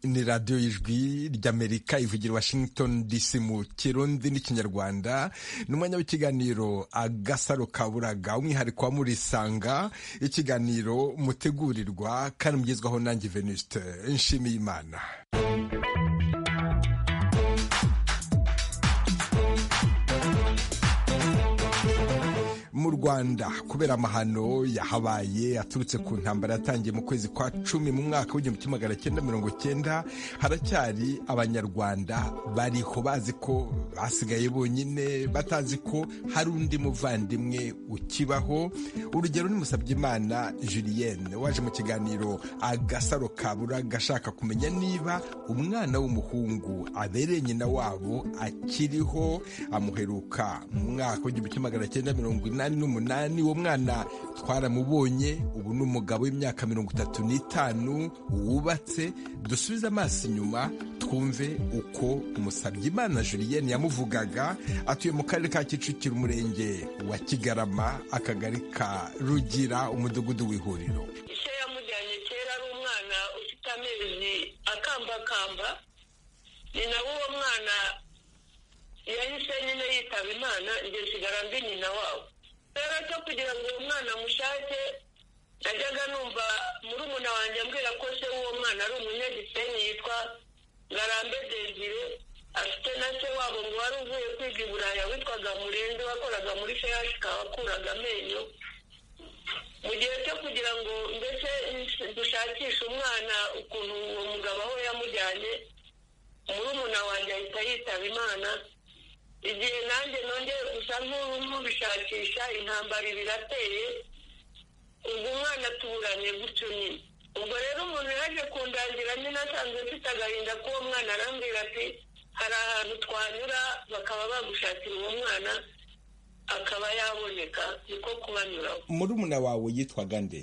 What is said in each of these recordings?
ni radiyo y'ijwi ry'amerika ivugira washington dc mu kirundi n'ikinyarwanda n'umwanya w'ikiganiro agasaro kaburaga umwihariko wa murisanga ikiganiro mutegurirwa kandi mugezwaho nanjye venuste nshimiye imana mu rwanda kubera amahano yahabaye aturutse ku ntambara yatangiye mu kwezi kwa cumi mu mwaka w'igihumbi kimwe magana cyenda mirongo cyenda haracyari abanyarwanda bariho bazi ko basigaye bonyine batazi ko hari undi muvandimwe ukibaho urugero ni Musabyimana Julienne waje mu kiganiro agasaro kabura gashaka kumenya niba umwana w'umuhungu abereye nyina wabo akiriho amuheruka mu mwaka w'igihumbi kimwe magana cyenda mirongo inani n'umunani uwo mwana twaramubonye ubu ni umugabo w'imyaka mirongo itatu n'itanu wubatse dusubize amaso inyuma twumve uko Musabyimana Julienne yamuvugaga atuye mu karere ka Kicukiro umurenge wa Kigarama akagari ka Rugira umudugudu w'ihuriro se yamujyanye kera ari umwana ufite amezi akambakamba ni nawe uwo mwana yahise nyine yitaba imana njye nsigara mbi nyina wabo rero cyo kugira ngo uwo mwana mushake najyaga numva murumuna wanjye ambwira ko se w'uwo mwana ari umunyagisenyi yitwa ngarambe desire afite na se wabo ngo wari uvuye kwiga i buraya witwaga murenzi wakoraga muri feyashika wakuraga amenyo mu gihe cyo kugira ngo ndetse dushakishe umwana ukuntu uwo mugabo aho yamujyanye murumuna wanjye ahita yitaba imana igihe nanjye nongeye gusa nk'ubu nk'ubishakisha intambara birateye ubwo umwana atuburanye gutyo nyine ubwo rero umuntu yaje kundangira nyine asanzwe mfite agahinda k'uwo mwana arambwira ati hari ahantu twanyura bakaba bagushakira uwo mwana akaba yaboneka niko kubanyuraho murumuna wawe yitwaga nde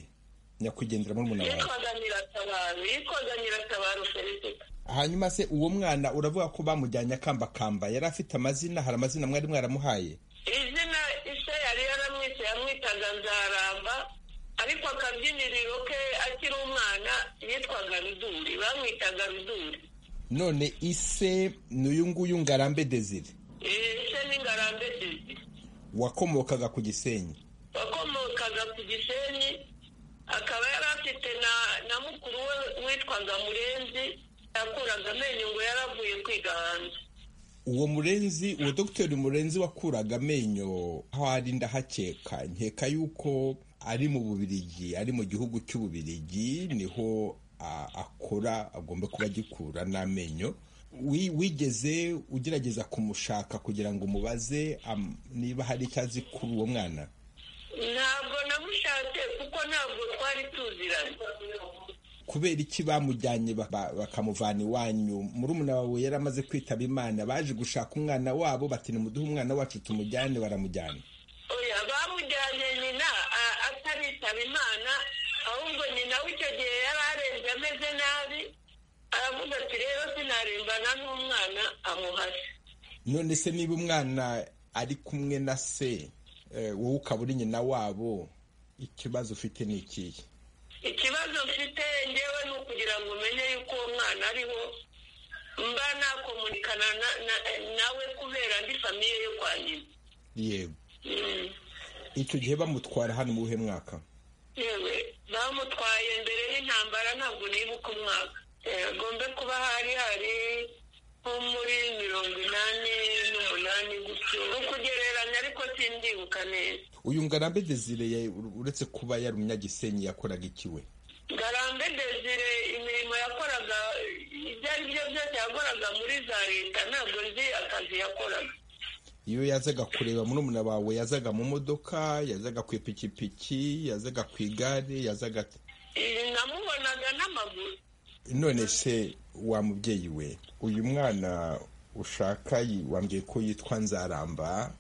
nyakwigendera murumuna wawe yitwaga nyiratabaro yitwaga nyiratabaro felicita hanyuma se uwo mwana uravuga ko bamujyanye akambakamba yari afite amazina hari amazina mwari mwaramuhaye izina ise yari yaramwise yamwitaga nzaramba ariko akabyiniriro ke akiri umwana yitwaga ruduri bamwitaga ruduri none ise ni uyu nguyu ngarambe desire ise ni ngarambe dede wakomokaga ku gisenyi wakomokaga ku gisenyi akaba yari afite na na mukuru we witwaga murenzi yakuraga amenyo ngo yaravuye kwiga hanze uwo murenzi uwo dogiteri murenzi wakuraga amenyo aho ari ndahakeka nkeka yuko ari mu bubirigi ari mu gihugu cy'ububirigi niho a- akora agomba kuba agikura n'amenyo Wi- wigeze ugerageza kumushaka kugira ngo umubaze am- niba hari icyo azi kuri uwo mwana ntabwo namushatse kuko ntabwo twari tuziranye kubera iki bamujyanye ba- ba- bakamuvana iwanyu murumuna wawe yari amaze kwitaba imana baje gushaka umwana wabo bati nimuduhe umwana wacu tumujyane baramujyana oya bamujyanye nyina a- ataritaba imana ahubwo nyina w'icyo gihe yari arembye ameze nabi aravuga ati rero sinarembana n'umwana amuhase none se niba umwana ari kumwe na se eh, wowe ukaba uri nyina wabo ikibazo ufite ni ikihe ikibazo mfite ngewe ni ukugira ngo umenye yuko uwo mwana ariho mba nakomunikana na- na- nawe kubera ndi famiye yo kwa nyina yego Mm. icyo gihe bamutwara hano mu buhe mwaka yewe bamutwaye mbere y'intambara ntabwo nibuka umwaka agombe kuba hari hari nko muri mirongo inani n'umunani gutyo ni ukugereranya ariko sindibuka neza uyu ngarambe desire ya- uretse kuba yari umunyagisenyi yakoraga ikiwe ngarambe desire imirimo yakoraga ibyo ari byo byose yakoraga muri za leta ntabwo nzi akazi yakoraga iyo yazaga kureba murumuna wawe yazaga mu modoka yazaga ku ipikipiki yazaga ku igare yazaga ate? Iyi namubonaga n'amaguru none se wa mubyeyi we uyu mwana ushaka yi- wambwiye ko yitwa nzaramba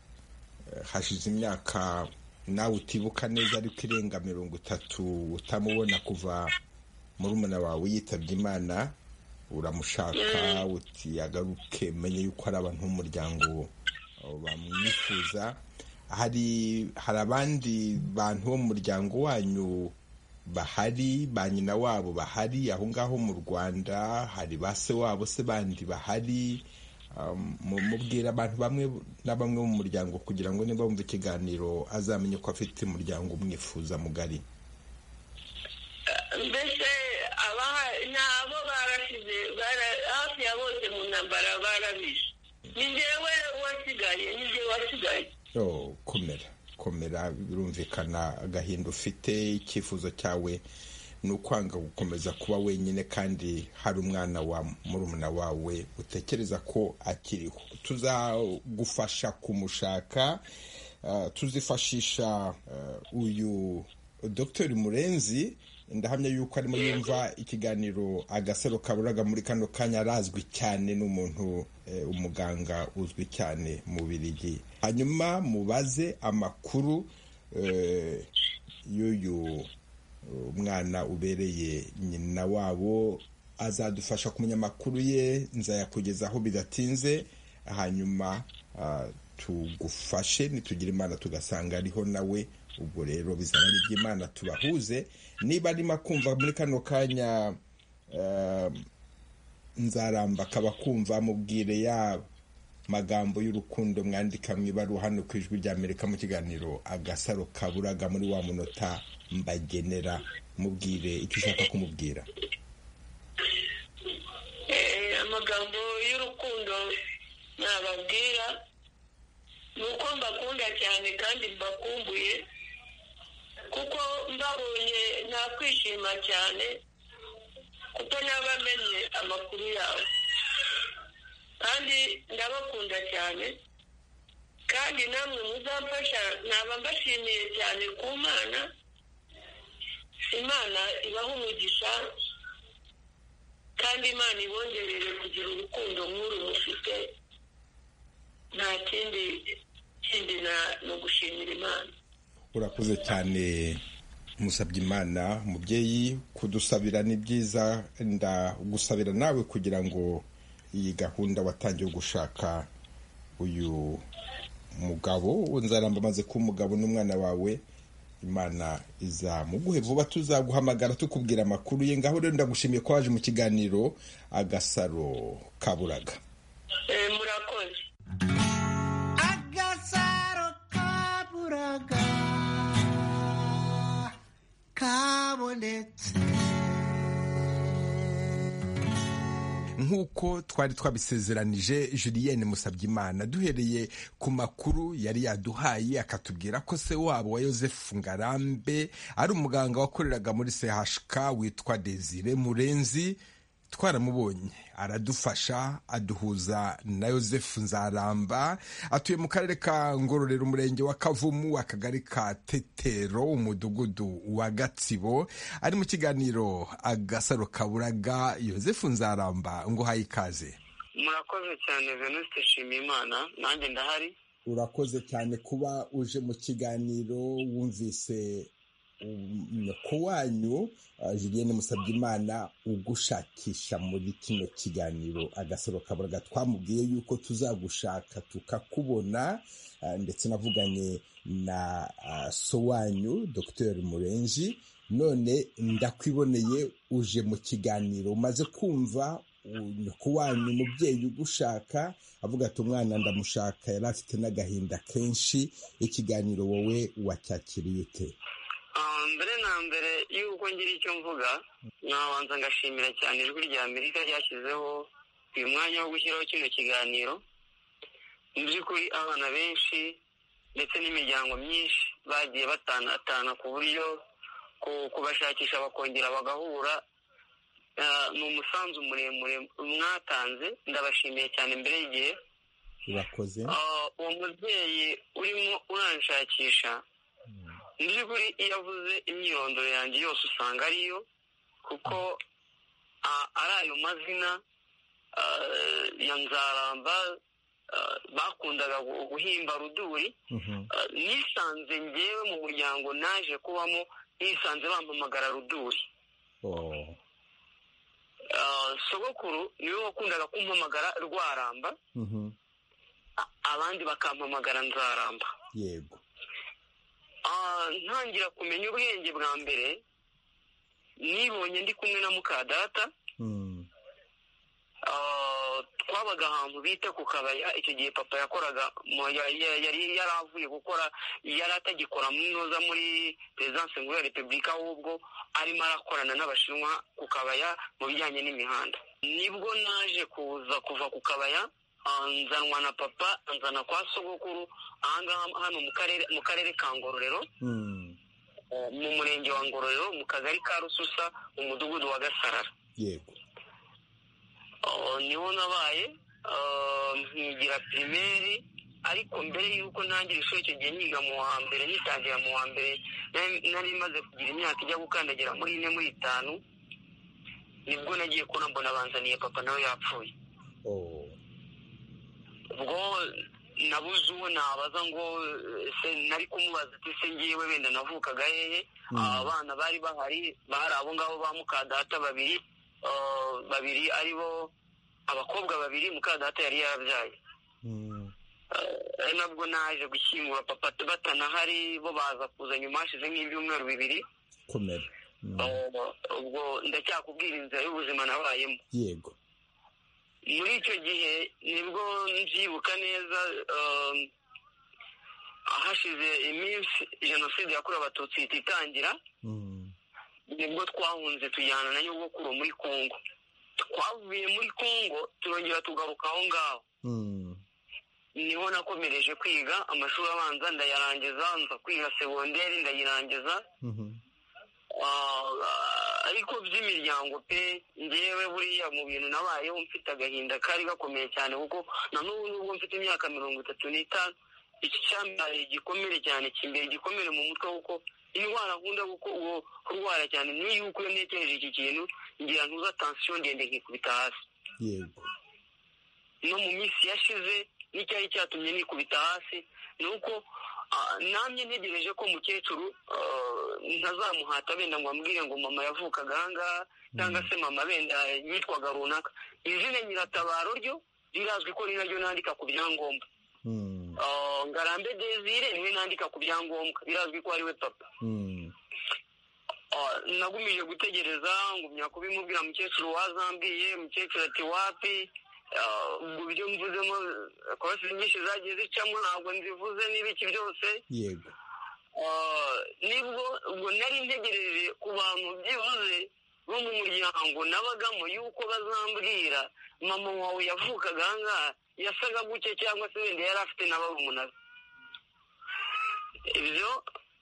eh, hashize imyaka nawe utibuka neza ariko irenga mirongo itatu utamubona kuva murumuna wawe yitabye imana uramushaka uti agaruke menye yuko ari abantu b'umuryango eh, bamwifuza hari hari abandi bantu bo mu muryango wanyu bahari ba nyina wabo bahari aho ngaho mu rwanda hari ba se wabo se bandi bahari mubwira abantu bamwe na bamwe mu muryango kugira ngo niba wumva ikiganiro azamenye ko afite umuryango umwifuza mugari mbese abaha ni abo barasize hafi ya bose mu ntambara barabishe ni njyewe wasigaye ni njyewe wasigaye komera komera birumvikana agahinda ufite icyifuzo cyawe ni ukwanga gukomeza kuba wenyine kandi hari umwana wa murumuna wawe utekereza ko akiriho tuzagufasha kumushaka tuzifashisha uyu dogiteri murenzi ndahamya yuko arimo yumva ikiganiro agasaro kaburaga muri kano kanya arazwi cyane n'umuntu umuganga uzwi cyane mu birigi hanyuma mubaze amakuru y'uyu mwana ubereye nyina wabo azadufasha kumenya amakuru ye nzayakugezaho bidatinze hanyuma tugufashe nitugire imana tugasanga ariho nawe ubwo rero bizaba ari iby'imana tubahuze niba arimo kumva muri kano kanya nzaramba akaba kumva mubwire ya magambo y'urukundo mwandika mu ibaruwa hano ku ijwi ry'amerika mu kiganiro agasaro kaburaga muri wa munota mbagenera mubwire icyo ushaka kumubwira amagambo y'urukundo nababwira ni uko mbakunda cyane kandi mbakumbuye kuko mbabonye nakwishima cyane kuko nabamenye amakuru yawe kandi ndabakunda cyane kandi namwe muzamfasha naba mbashimiye cyane ku mana imana ibaha umugisha kandi imana ibongerere kugira urukundo nk'uru mufite nta kindi kindi ni ugushimira imana urakoze cyane musabye imana mubyeyi kudusabira ni byiza ndagusabira nawe kugira ngo iyi gahunda watangiye gushaka uyu mugabo nzaramba amaze kuba umugabo n'umwana wawe imana izamuguhe vuba tuzaguhamagara tukubwira amakuru ye ngaho rero ndagushimiye ko waje mu kiganiro agasaro kaburaga murakoze agasaro kaburaga kabonetse nk'uko twari twabisezeranije julienne musabyimana duhereye ku makuru yari yaduhaye akatubwira ko se wabo wa yosefu ngarambe ari umuganga wakoreraga muri chk witwa desire murenzi twaramubonye aradufasha aduhuza na yosefu nzaramba atuye mu karere ka ngororero umurenge wa kavumu akagari ka tetero umudugudu wa gatsibo ari mu kiganiro agasaro kaburaga yosefu nzaramba ngo uhaye ikaze murakoze cyane venuste nshimiyimana nanjye ndahari urakoze cyane kuba uje mu kiganiro wumvise ku wanyu julienne musabyimana ugushakisha muri kino kiganiro agasoro kaburaga twamubwiye yuko tuzagushaka tukakubona ndetse navuganye na so wanyu dr murenji none ndakwiboneye uje mu kiganiro umaze kumva ku wanyu umubyeyi ugushaka avuga ati umwana ndamushaka yari afite n'agahinda kenshi ikiganiro wowe wacyakiriye ute mbere na mbere y'uko ngira icyo mvuga nabanza ngashimira cyane ijwi rya amerika ryashyizeho uyu mwanya wo gushyiraho kino kiganiro mu by'ukuri abana benshi ndetse n'imiryango myinshi bagiye batanatana ku buryo kubashakisha bakongera bagahura ni umusanzu muremure mwatanze ndabashimiye cyane mbere y'igihe urakoze uwo mubyeyi urimo uranshakisha mu by'ukuri iyo avuze imyirondoro yanjye yose usanga ariyo kuko ari ayo mazina ya nzaramba bakundaga guhimba ruduri nisanze ngewe mu muryango naje kubamo nisanze bampamagara ruduri sogokuru niwe wakundaga kumpamagara rwaramba abandi bakampamagara nzaramba yego ntangira kumenya ubwenge bwa mbere nibonye ndi kumwe na muka data twabaga ahantu bita ku kabari icyo gihe papa yakoraga yari yaravuye gukora yari atagikora munoza muri perezidanse nkuru ya repubulika ahubwo arimo arakorana n'abashinwa ku kabaya mu bijyanye n'imihanda nibwo naje kuza kuva ku kabaya nzanwa na papa nzana kwa sogokuru ahangaha hano mu karere ka ngororero mu murenge wa ngororero mu kagari ka rususa mu mudugudu wa gasarara yego niho nabaye nkigira pirimeri ariko mbere y'uko ntangira ishuri icyo gihe niga mu wa mbere nitangira mu wa mbere nari maze kugira imyaka ijya gukandagira muri ine muri itanu nibwo nagiye kubona mbona banzaniye papa nawe yapfuye ubwo nabuze uwo nabaza ngo se nari kumubaza ati se ngiyewe wenda navukaga hehe abana bari bahari bari abo ngabo ba mukadata babiri babiri ari bo abakobwa babiri mukadata yari yarabyaye ari nabwo naje gushyingura papa batanahari bo baza kuza nyuma hashize nk'ibyumweru bibiri komera ubwo ndacyakubwira inzira y'ubuzima nabayemo yego muri icyo gihe nibwo mbyibuka neza hashize iminsi jenoside yakorewe abatutsi ihita itangira nibwo twahunze tujyana na nyogokuru muri congo twavuye muri congo turongera tugaruka aho ngaho niho nakomereje kwiga amashuri abanza ndayarangiza nza kwiga segonderi ndayirangiza ariko by'imiryango pe ngewe buriya mu bintu nabayeho mfite agahinda kari gakomeye cyane kuko na n'ubu nubwo mfite imyaka mirongo itatu n'itanu iki cyambaye igikomere cyane kimbere igikomere mu mutwe kuko indwara nkunda kurwara cyane niyo yuko iyo ntekereje iki kintu ngira ntuza tansiyo ndende nkikubita hasi yego no mu minsi yashize n'icyari cyatumye nikubita hasi ni uko namye ntegereje ko mukecuru ntazamuhata benda ngo ambwire ngo mama yavukaga ahangaha cyangwa se mama benda yitwaga runaka izina nyiratabaro ryo rirazwi ko ni naryo nandika ku byangombwa ngarambe desire niwe nandika ku byangombwa birazwi ko ari we papa nagumije gutegereza ngumya kubimubwira mukecuru wazambwiye mukecuru ati wapi ubwo ibyo mvuzemo korasi nyinshi zagiye zicamo ntabwo nzivuze n'ibiki byose yego nibwo ubwo nari ntegereje ku bantu byibuze bo mu muryango nabagamo yuko bazambwira mama wawe yavukaga ahangaha yasaga gutya cyangwa se wenda yari afite na barumunaga ibyo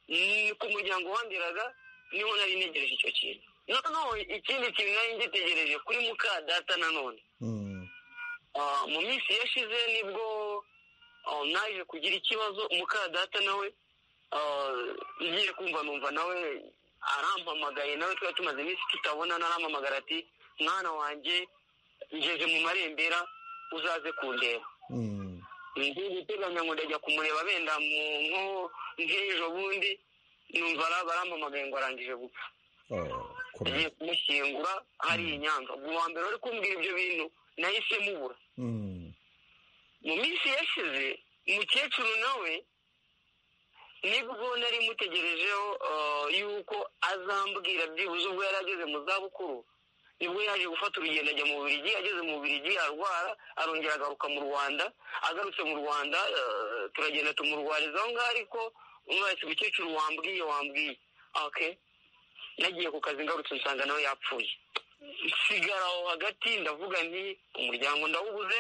ni ku muryango wandiraga niho nari ntegereje icyo kintu noneho ikindi kintu nari ngitegereje kuri muka data nanone mu minsi yashize nibwo naje kugira ikibazo muka data nawe ngiye kumva numva nawe arampamagaye nawe twari tumaze iminsi tutabona narampamagara ati mwana wanjye ngeze mu marembera uzaze kundeba ndi guteganya ngo ndajya kumureba benda mu nko nk'ejo bundi numva barampamagaye ngo arangije gupfa ngiye kumushyingura hari inyanza ubwo uwa mbere wari kumbwira ibyo bintu nahise mubura mu minsi yashize umukecuru nawe nibwo nari mutegerejeho yuko azambwira byibuze ubwo yari ageze mu zabukuru nibwo yaje gufata urugendo ajya mu Bubiligi ageze mu Bubiligi arwara arongera agaruka mu rwanda agarutse mu rwanda turagenda tumurwariza aho ngaho ariko umwese umukecuru wambwiye wambwiye oke nagiye ku kazi ngarutse nsanga nawe yapfuye nsigara aho hagati ndavuga nti umuryango ndawubuze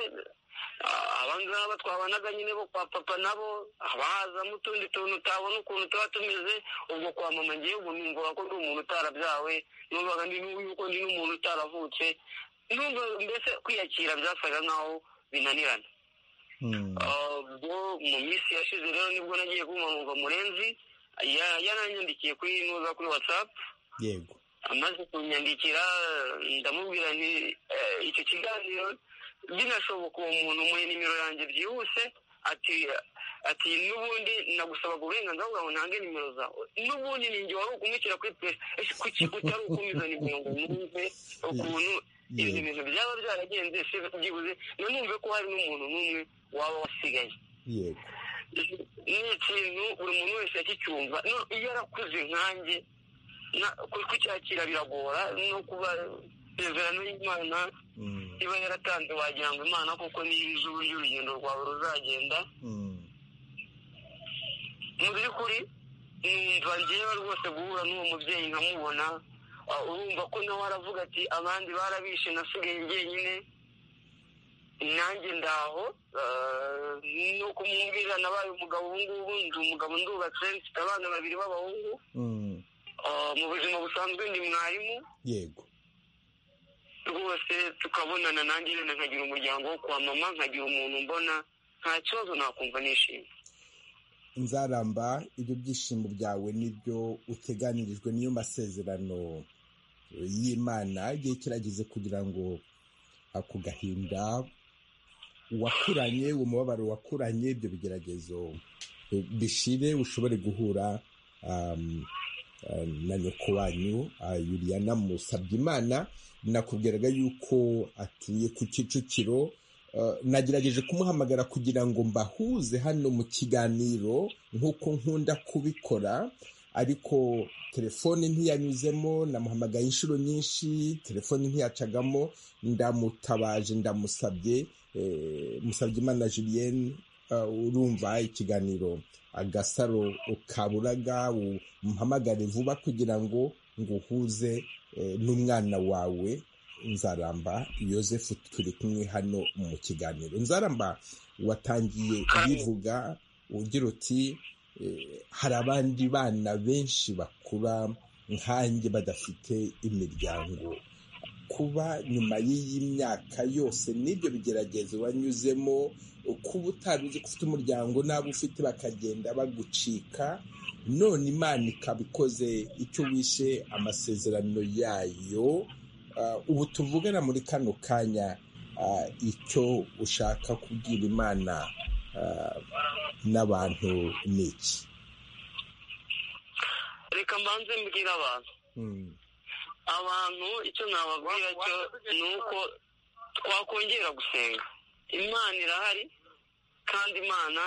abangaba twabanaga nyine bo kwa papa nabo abahazamo utundi tuntu utabona ukuntu tuba tumeze ubwo kwa mama ngewe ubu numvaga ko ndi umuntu utarabyawe numvaga ndi yuko ndi n'umuntu utaravutse numva mbese kwiyakira byasaga nkaho binanirana ubwo mu minsi yashize rero nibwo nagiye kumva murenzi yaranyandikiye kuri nuza kuri watsapu yego amaze kunyandikira ndamubwira nti icyo kiganiro binashoboka uwo muntu umuhe nimero yanjye byihuse ati ati n'ubundi nagusabaga uburenganzira bwawe ntange nimero zawe n'ubundi ninjye wari ukumukira kuri pesi kuki utari ukomeza nimero ngo mwumve ukuntu ibyo bintu byaba byaragenze se byibuze nanumve ko hari n'umuntu n'umwe waba wasigaye yego ni ikintu buri muntu wese yakicyumva iyo arakuze nkanjye kucyakira biragora no kuba isezerano y'imana iba yaratanze wagira ngo imana kuko niyo izi uburyo urugendo rwawe ruzagenda mu by'ukuri numva ngewe rwose guhura n'uwo mubyeyi nkamubona urumva ko nawe aravuga ati abandi barabishe nasigaye njyenyine nanjye ndaho no kumwumvira nabaye umugabo ubu ngubu ndi umugabo ndubatse mfite abana babiri b'abahungu mu buzima busanzwe ndi mwarimu yego rwose tukabonana nanjye rero nkagira umuryango wo kwa mama nkagira umuntu mbona nta kibazo nakumva nishimye nzaramba ibyo byishimo byawe n'ibyo uteganirijwe niyo masezerano y'imana igihe kirageze kugira ngo ako gahinda wakuranye umubabaro wakuranye ibyo bigeragezo bishire ushobore guhura na nyoko wanyu yuriyana musabye imana nakubwiraga yuko atuye ku kicukiro nagerageje kumuhamagara kugira ngo mbahuze hano mu kiganiro nk'uko nkunda kubikora ariko telefoni ntiyanyuzemo namuhamagaye inshuro nyinshi telefoni ntiyacagamo ndamutabaje ndamusabye musabye imana julienne urumva ikiganiro agasaro ukaburaga umuhamagare vuba kugira ngo nguhuze n'umwana wawe nzaramba yosefu turi kumwe hano mu kiganiro nzaramba watangiye ubivuga ugira uti hari abandi bana benshi bakura nkanjye badafite imiryango kuba nyuma y'iyi myaka yose n'ibyo bigeragezo banyuzemo kuba utari uzi ko ufite umuryango n'abo ufite bakagenda bagucika none imana ikaba ikoze icyo wishe amasezerano yayo ubu tuvugana muri kano kanya icyo ushaka kubwira imana n'abantu ni iki reka mbanze mbwira abantu abantu icyo nababwira cyo ni uko twakongera gusenga imana irahari kandi imana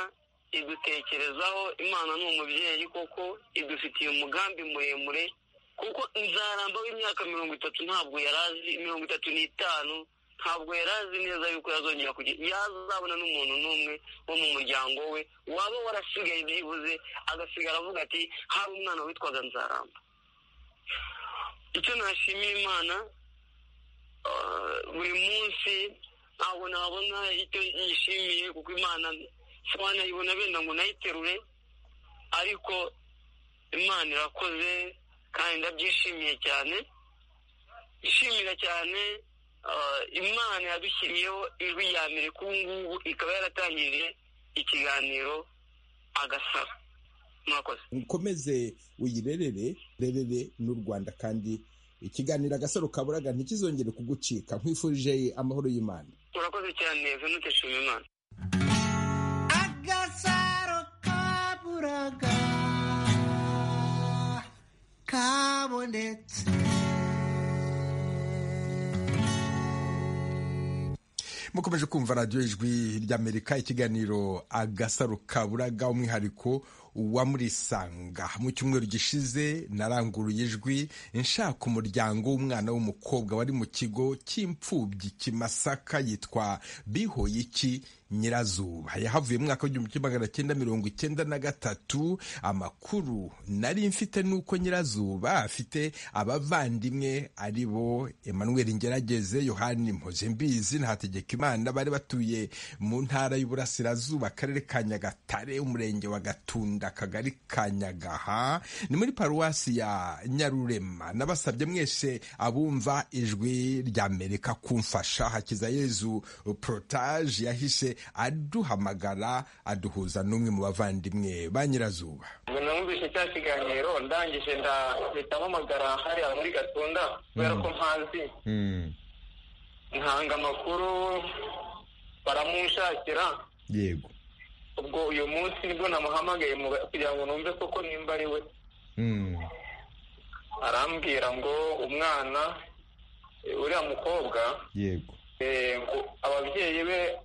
idutekerezaho imana ni umubyeyi koko idufitiye umugambi muremure kuko nzaramba w'imyaka mirongo itatu ntabwo yari azi mirongo itatu n'itanu ntabwo yari azi neza yuko yazongera kugira yazabona n'umuntu n'umwe wo mu muryango we waba warasigaye byibuze agasigara avuga ati hari umwana witwaga nzaramba icyo nashimiye imana buri munsi ntabwo nabona icyo yishimiye kuko imana nayibona benda ngo nayiterure ariko imana irakoze kandi ndabyishimiye cyane ishimira cyane imana yadushyiriyeho ijwi ya mbere k'ubu ngubu ikaba yaratangije ikiganiro agasaba mwakoze ukomeze uyirerere rerere n'u rwanda kandi ikiganiro agasaro kaburaga ntikizongere kugucika nkwifurije amahoro y'imana urakoze cyane venute shima imana agasaro kaburaga kabonetse mukomeje kumva radiyo ijwi ry'amerika ikiganiro agasaro kaburaga umwihariko wa murisanga mu cyumweru gishize naranguruye ijwi nshaka umuryango w'umwana w'umukobwa wari mu kigo cy'imfubyi kimasaka yitwa bihoyiki nyirazuba yahavuye mu mwaka w'igihumbi kimwe magana cyenda mirongo icyenda na gatatu amakuru nari mfite nuko nyirazuba afite abavandimwe ari bo emmanuel ngerageze yohani mpozembizi na hategekimana bari batuye mu ntara y'uburasirazuba akarere ka nyagatare umurenge wa gatunda akagari ka nyagaha ni muri paruwasi ya nyarurema nabasabye mwese abumva ijwi rya amerika kumfasha hakiza yezu porotaje yahise aduhamagara aduhuza n'umwe mu bavandimwe ba nyirazuba namwumvise cya kiganiro ndangije ndahita mpamagara hariya muri gatunda kubera ko mpazi ntanga amakuru baramunshakira yego ubwo uyu munsi nibwo namuhamagaye mu- kugira ngo numve koko nimba ari we arambwira ngo umwana eh, uriya mukobwa yego eh, ngo ababyeyi be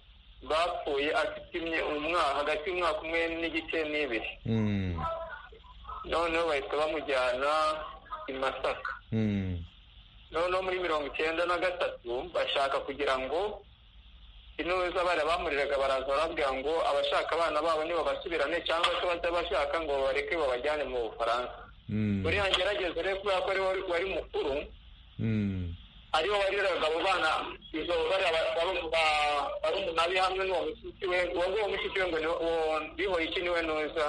bapfuye afite imye- umwaka hagati y'umwaka umwe n'igice n'ibiri noneho bahita bamujyana i masaka noneho muri mirongo icyenda na gatatu bashaka kugira ngo intore abana bamuriraga baraza barabwira ngo abashaka abana babo ntibabasubirane cyangwa se batabashaka ngo bareke babajyane mu bufaransa uriya ngerageza rero kubera ko ariwe wari mukuru ariwe wariraga abo bana izo barumuna be hamwe n'uwo mushiki we uwo mushiki we ngo ni uwo bihoye iki niwe neza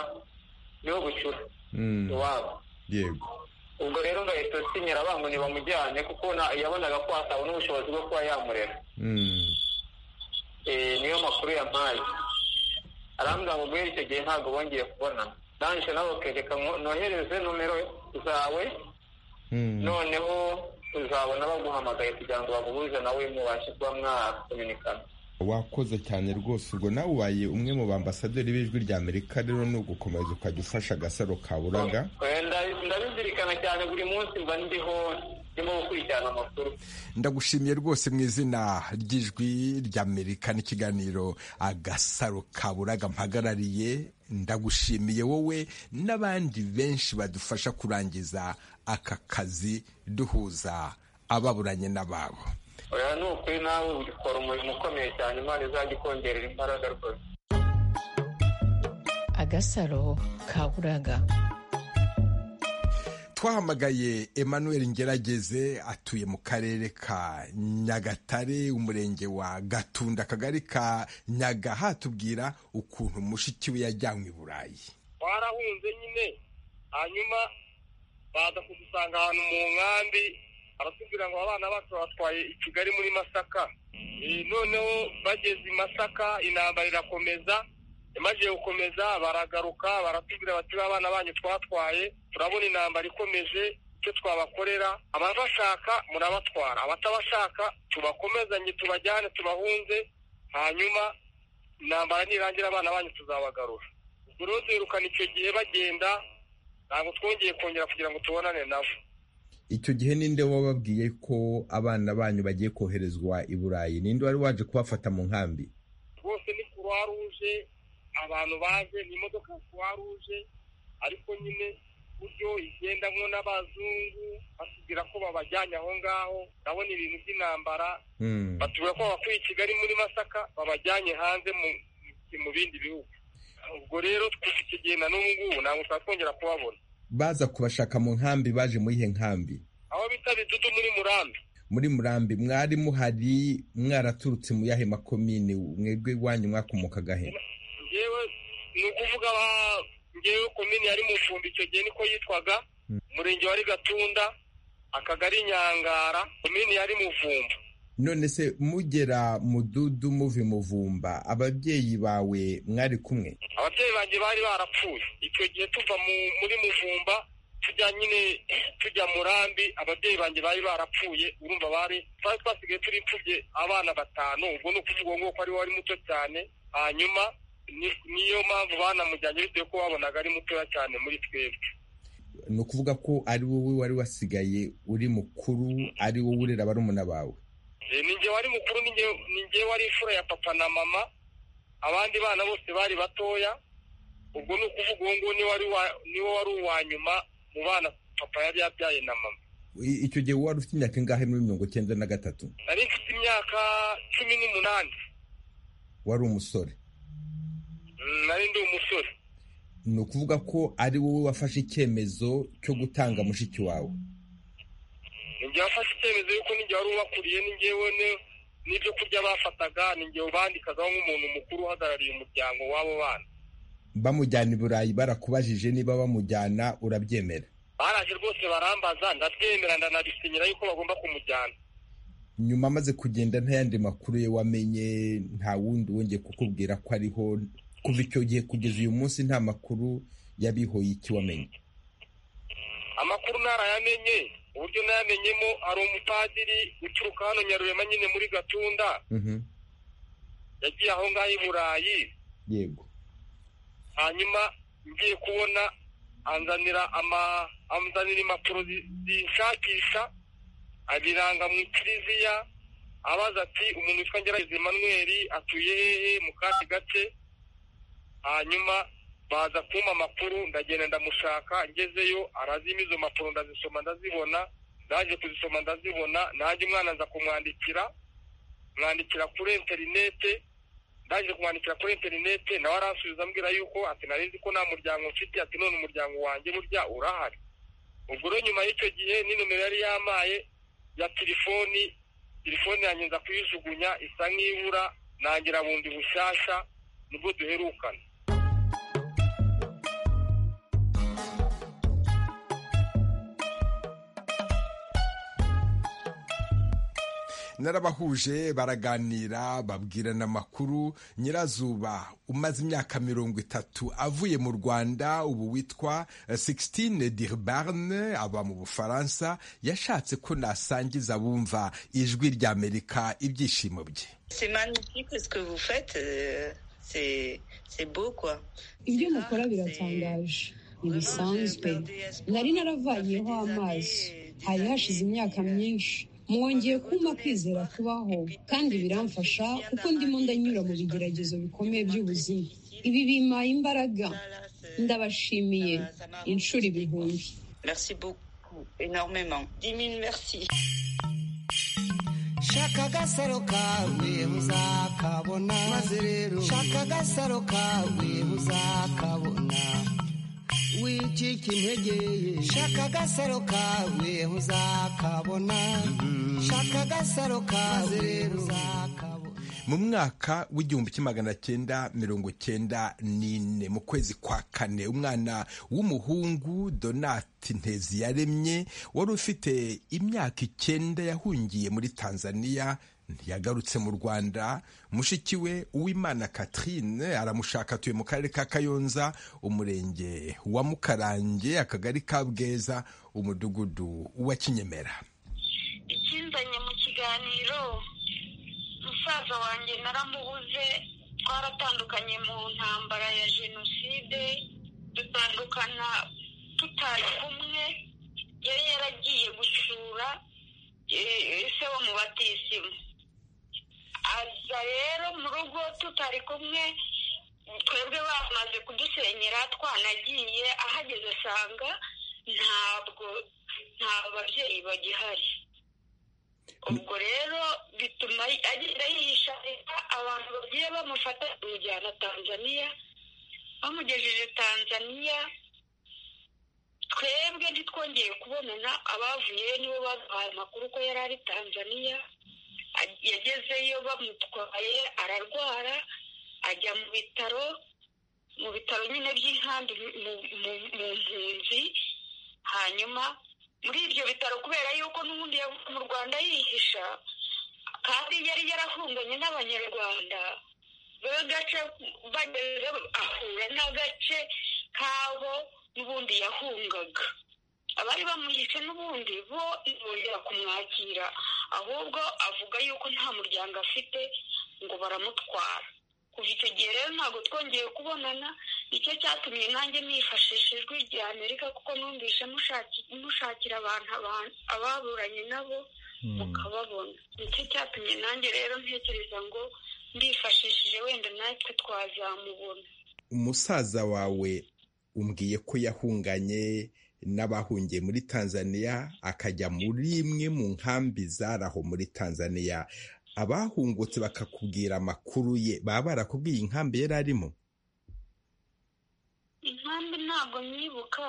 niwe bucura iwabo yego ubwo rero ngahita sinyira bangu ntibamujyane kuko na- yabonaga ko hatabona ubushobozi bwo kuba yamurera Eh, niyo makuru yampaye arambwira ngo guhera icyo gihe ntabwo bongeye kubona nanjye nawe kereka ngo nohereze nomero zawe noneho uzabona baguhamagaye kugira ngo baguhuze nawe mubashe kuba mwakominikana wakoze cyane rwose ubwo nawe ubaye umwe mu bambasaderi b'ijwi rya amerika rero ni ugukomeza ukajya ufasha agasaro kaburaga Eh, ndabi- ndabizirikana cyane buri munsi mba ndiho ndimo gukurikirana amakuru ndagushimiye rwose mu izina ry'ijwi ry'amerika n'ikiganiro agasaro kaburaga mpagarariye ndagushimiye wowe n'abandi benshi badufasha kurangiza aka kazi duhuza ababuranye n'ababo oya ni ukuri nawe ukora umurimo ukomeye cyane imana izajya ikongerera imbaraga rwose agasaro kaburaga twahamagaye emmanuel ngerageze atuye mu karere ka nyagatare umurenge wa gatunda akagari ka nyagaha atubwira ukuntu mushiki we yajyanywe i burayi twarahunze nyine hanyuma baza kudusanga ahantu mu nkambi aratubwira ngo abana bacu batwaye i kigali muri masaka Eh, noneho bageze i masaka intambara irakomeza imaze gukomeza baragaruka baratubwira bati "Ba bana banyu twatwaye turabona intambara ikomeje icyo twabakorera ababashaka murabatwara abatabashaka tubakomezanye tubajyane tubahunze hanyuma intambara nirangira abana banyu tuzabagarura buri wese yirukana icyo gihe bagenda ntabwo twongeye kongera kugira ngo tubonane nabo icyo gihe ninde wababwiye ko abana banyu bagiye koherezwa i burayi ninde wari waje kubafata mu nkambi rwose ni kuruwa ruje abantu baje ni imodoka ya kuruwa ruje ariko nyine buryo igendamo n'abazungu batubwira ko babajyanye aho ngaho ndabona ibintu by'intambara batubwira ko babakuye i kigali muri masaka babajyanye hanze mu- mu bindi bihugu ubwo rero kuva icyo gihe na n'ubu ngubu ntabwo twatwongera kubabona baza kubashaka mu nkambi baje muri ihe nkambi aho bita bidudu muri murambi muri murambi mwari muhari mwaraturutse mu yahe makomine mwebwe iwanyu mwakomokaga he ngewe ni ukuvuga ba- ngewe komini yari mu icumbi icyo gihe niko yitwaga umurenge wari gatunda akagari nyangara komini yari muvumba none se mugera mududu muve muvumba ababyeyi bawe mwari kumwe ababyeyi banjye bari barapfuye icyo gihe tuva mu- muri muvumba tujya nyine tujya murambi ababyeyi banjye bari barapfuye urumva bari twari twasigaye turi imfubye abana batanu ubwo ni ukuvuga ngo ko ari wari muto cyane hanyuma ni- niyo mpamvu banamujyanye bitewe ko babonaga ari mutoya cyane muri twebwe ni ukuvuga ko ari wowe wari wasigaye uri mukuru ari wowe urera barumuna bawe Eh, ni njye wari mukuru ni njye- ni njye wari imfura ya papa na mama abandi bana bose bari batoya ubwo ni ukuvuga uwo nguwo niwe wari wa- niwe wari uwa nyuma mu bana papa yari yabyaye na mama I- icyo gihe wari ufite imyaka ingahe muri mirongo icyenda na gatatu nari mfite imyaka cumi n'umunani wari umusore Mm, nari ndi umusore ni ukuvuga ko ari wowe wafashe icyemezo cyo gutanga mushiki wawe ni njye wafashe icyemezo yuko ni njye wari ubakuriye ni njyewe ne- n'ibyo kurya bafataga ni njye ubandikagaho nk'umuntu mukuru uhagarariye umuryango w'abo bana bamujyana i burayi barakubajije niba bamujyana urabyemera baraje rwose barambaza ndabyemera ndanabisinyira yuko bagomba kumujyana nyuma amaze kugenda nta yandi makuru ye wamenye nta wundi wongeye kukubwira ko ariho kuva icyo gihe kugeza uyu munsi nta makuru yabihoye iki wamenye amakuru narayamenye uburyo nayamenyemo hari umupadiri uturuka hano nyarurema nyine muri gatunda Mhm. yagiye aho ngaho i burayi yego hanyuma ngiye kubona anzanira ama anzanira impapuro zi- zinshakisha abiranga mu kiliziya abaza ati umuntu witwa ngerageza emanuweli atuye hehe mu kandi gace hanyuma baza kumpa amakuru ndagenda ndamushaka ngezeyo arazima izo mpapuro ndazisoma ndazibona naje kuzisoma ndazibona nanjye umwana aza kumwandikira mwandikira kuri interinete ndaje kumwandikira kuri interinete nawe aransubiza ambwira yuko ati narizi ko nta muryango mfite ati none umuryango wanjye burya urahari ubwo rero nyuma y'icyo gihe ni nomero yari yamaye ya telefoni telefoni yanjye nza kuyijugunya isa nk'ibura nangira bundi bushyashya nibwo duherukana narabahuje baraganira babwirana amakuru nyirazuba umaze imyaka mirongo itatu avuye mu rwanda ubu witwa eh, Sixtine Dirbarne aba mu bufaransa yashatse ko nasangiza abumva ijwi ry'amerika ibyishimo bye C'est magnifique ce que vous faites. euh, C'est c'est beau, quoi. ibyo C'est rare, mukora c'est- biratangaje ntibisanzwe Vraiment, j'ai perdu espoir. nari naravayeho Ça fait des amazi années, des hari hashize années, imyaka euh, myinshi mwongeye kumpa kwizera kubaho kandi biramfasha kuko ndimo ndanyura mu bigeragezo bikomeye by'ubuzima ibi bimpaye imbaraga ça, là, c'est- ndabashimiye ça m'a- ça m'a inshuro repoussée, ibihumbi quoi. Merci beaucoup, énormément. Dix mille merci. shaka agasaro kawe uzakabona maze rero shaka agasaro kawe uzakabona wicika intege shaka agasaro kawe uzakabona shaka agasaro kawe uzakabona mu mwaka w'igihumbi kimwe magana cyenda mirongo cyenda n'ine mu kwezi kwa kane umwana w'umuhungu donati ntezi yaremye wari ufite imyaka icyenda yahungiye muri tanzania ntiyagarutse mu rwanda mushiki we uwimana catherine aramushaka atuye mu karere ka kayonza umurenge wa mukarange akagari ka bweza umudugudu wa kinyemera ikinzanye mu kiganiro musaza wanjye naramubuze twaratandukanye mu ntambara ya jenoside dutandukana tutari kumwe yari yaragiye gusura eh, se wo mu batisimu aza rero mu rugo tutari kumwe twebwe bamaze kudusenyera twanagiye ahageze asanga ntabwo nta babyeyi bagihari ubwo rero bituma agenda yisharira abantu bagiye bamufata bamujyana tanzaniya bamugejeje tanzaniya twebwe ntitwongeye kubonana abavuyeyo nibo baduhaye amakuru ko yari ari tanzaniya A- yagezeyo bamutwaye ararwara ajya mu bitaro mu bitaro nyine by'inkambi mu mu- mu mpunzi hanyuma muri ibyo bitaro kubera yuko n'ubundi yavuye mu rwanda yihisha kandi yari yarahunganye n'abanyarwanda b'agace bageze ahura n'agace kabo n'ubundi yahungaga abari bamuhishe n'ubundi bo ntibongera kumwakira ahubwo avuga yuko nta muryango afite ngo baramutwara kuva icyo gihe rero ntabwo twongeye kubonana nicyo cyatumye nanjye nifashisha ijwi rya amerika kuko numvise mushaki- mushakira abantu abantu- ababuranye nabo mukababona nicyo cyatumye nanjye rero ntekereza ngo mbifashishije wenda natwe twazamubona umusaza wawe umbwiye ko yahunganye n'abahungiye muri tanzaniya akajya muri imwe mu nkambi zaraho muri tanzaniya abahungutse bakakubwira amakuru ye baba barakubwiye inkambi yari arimo inkambi ntabwo nyibuka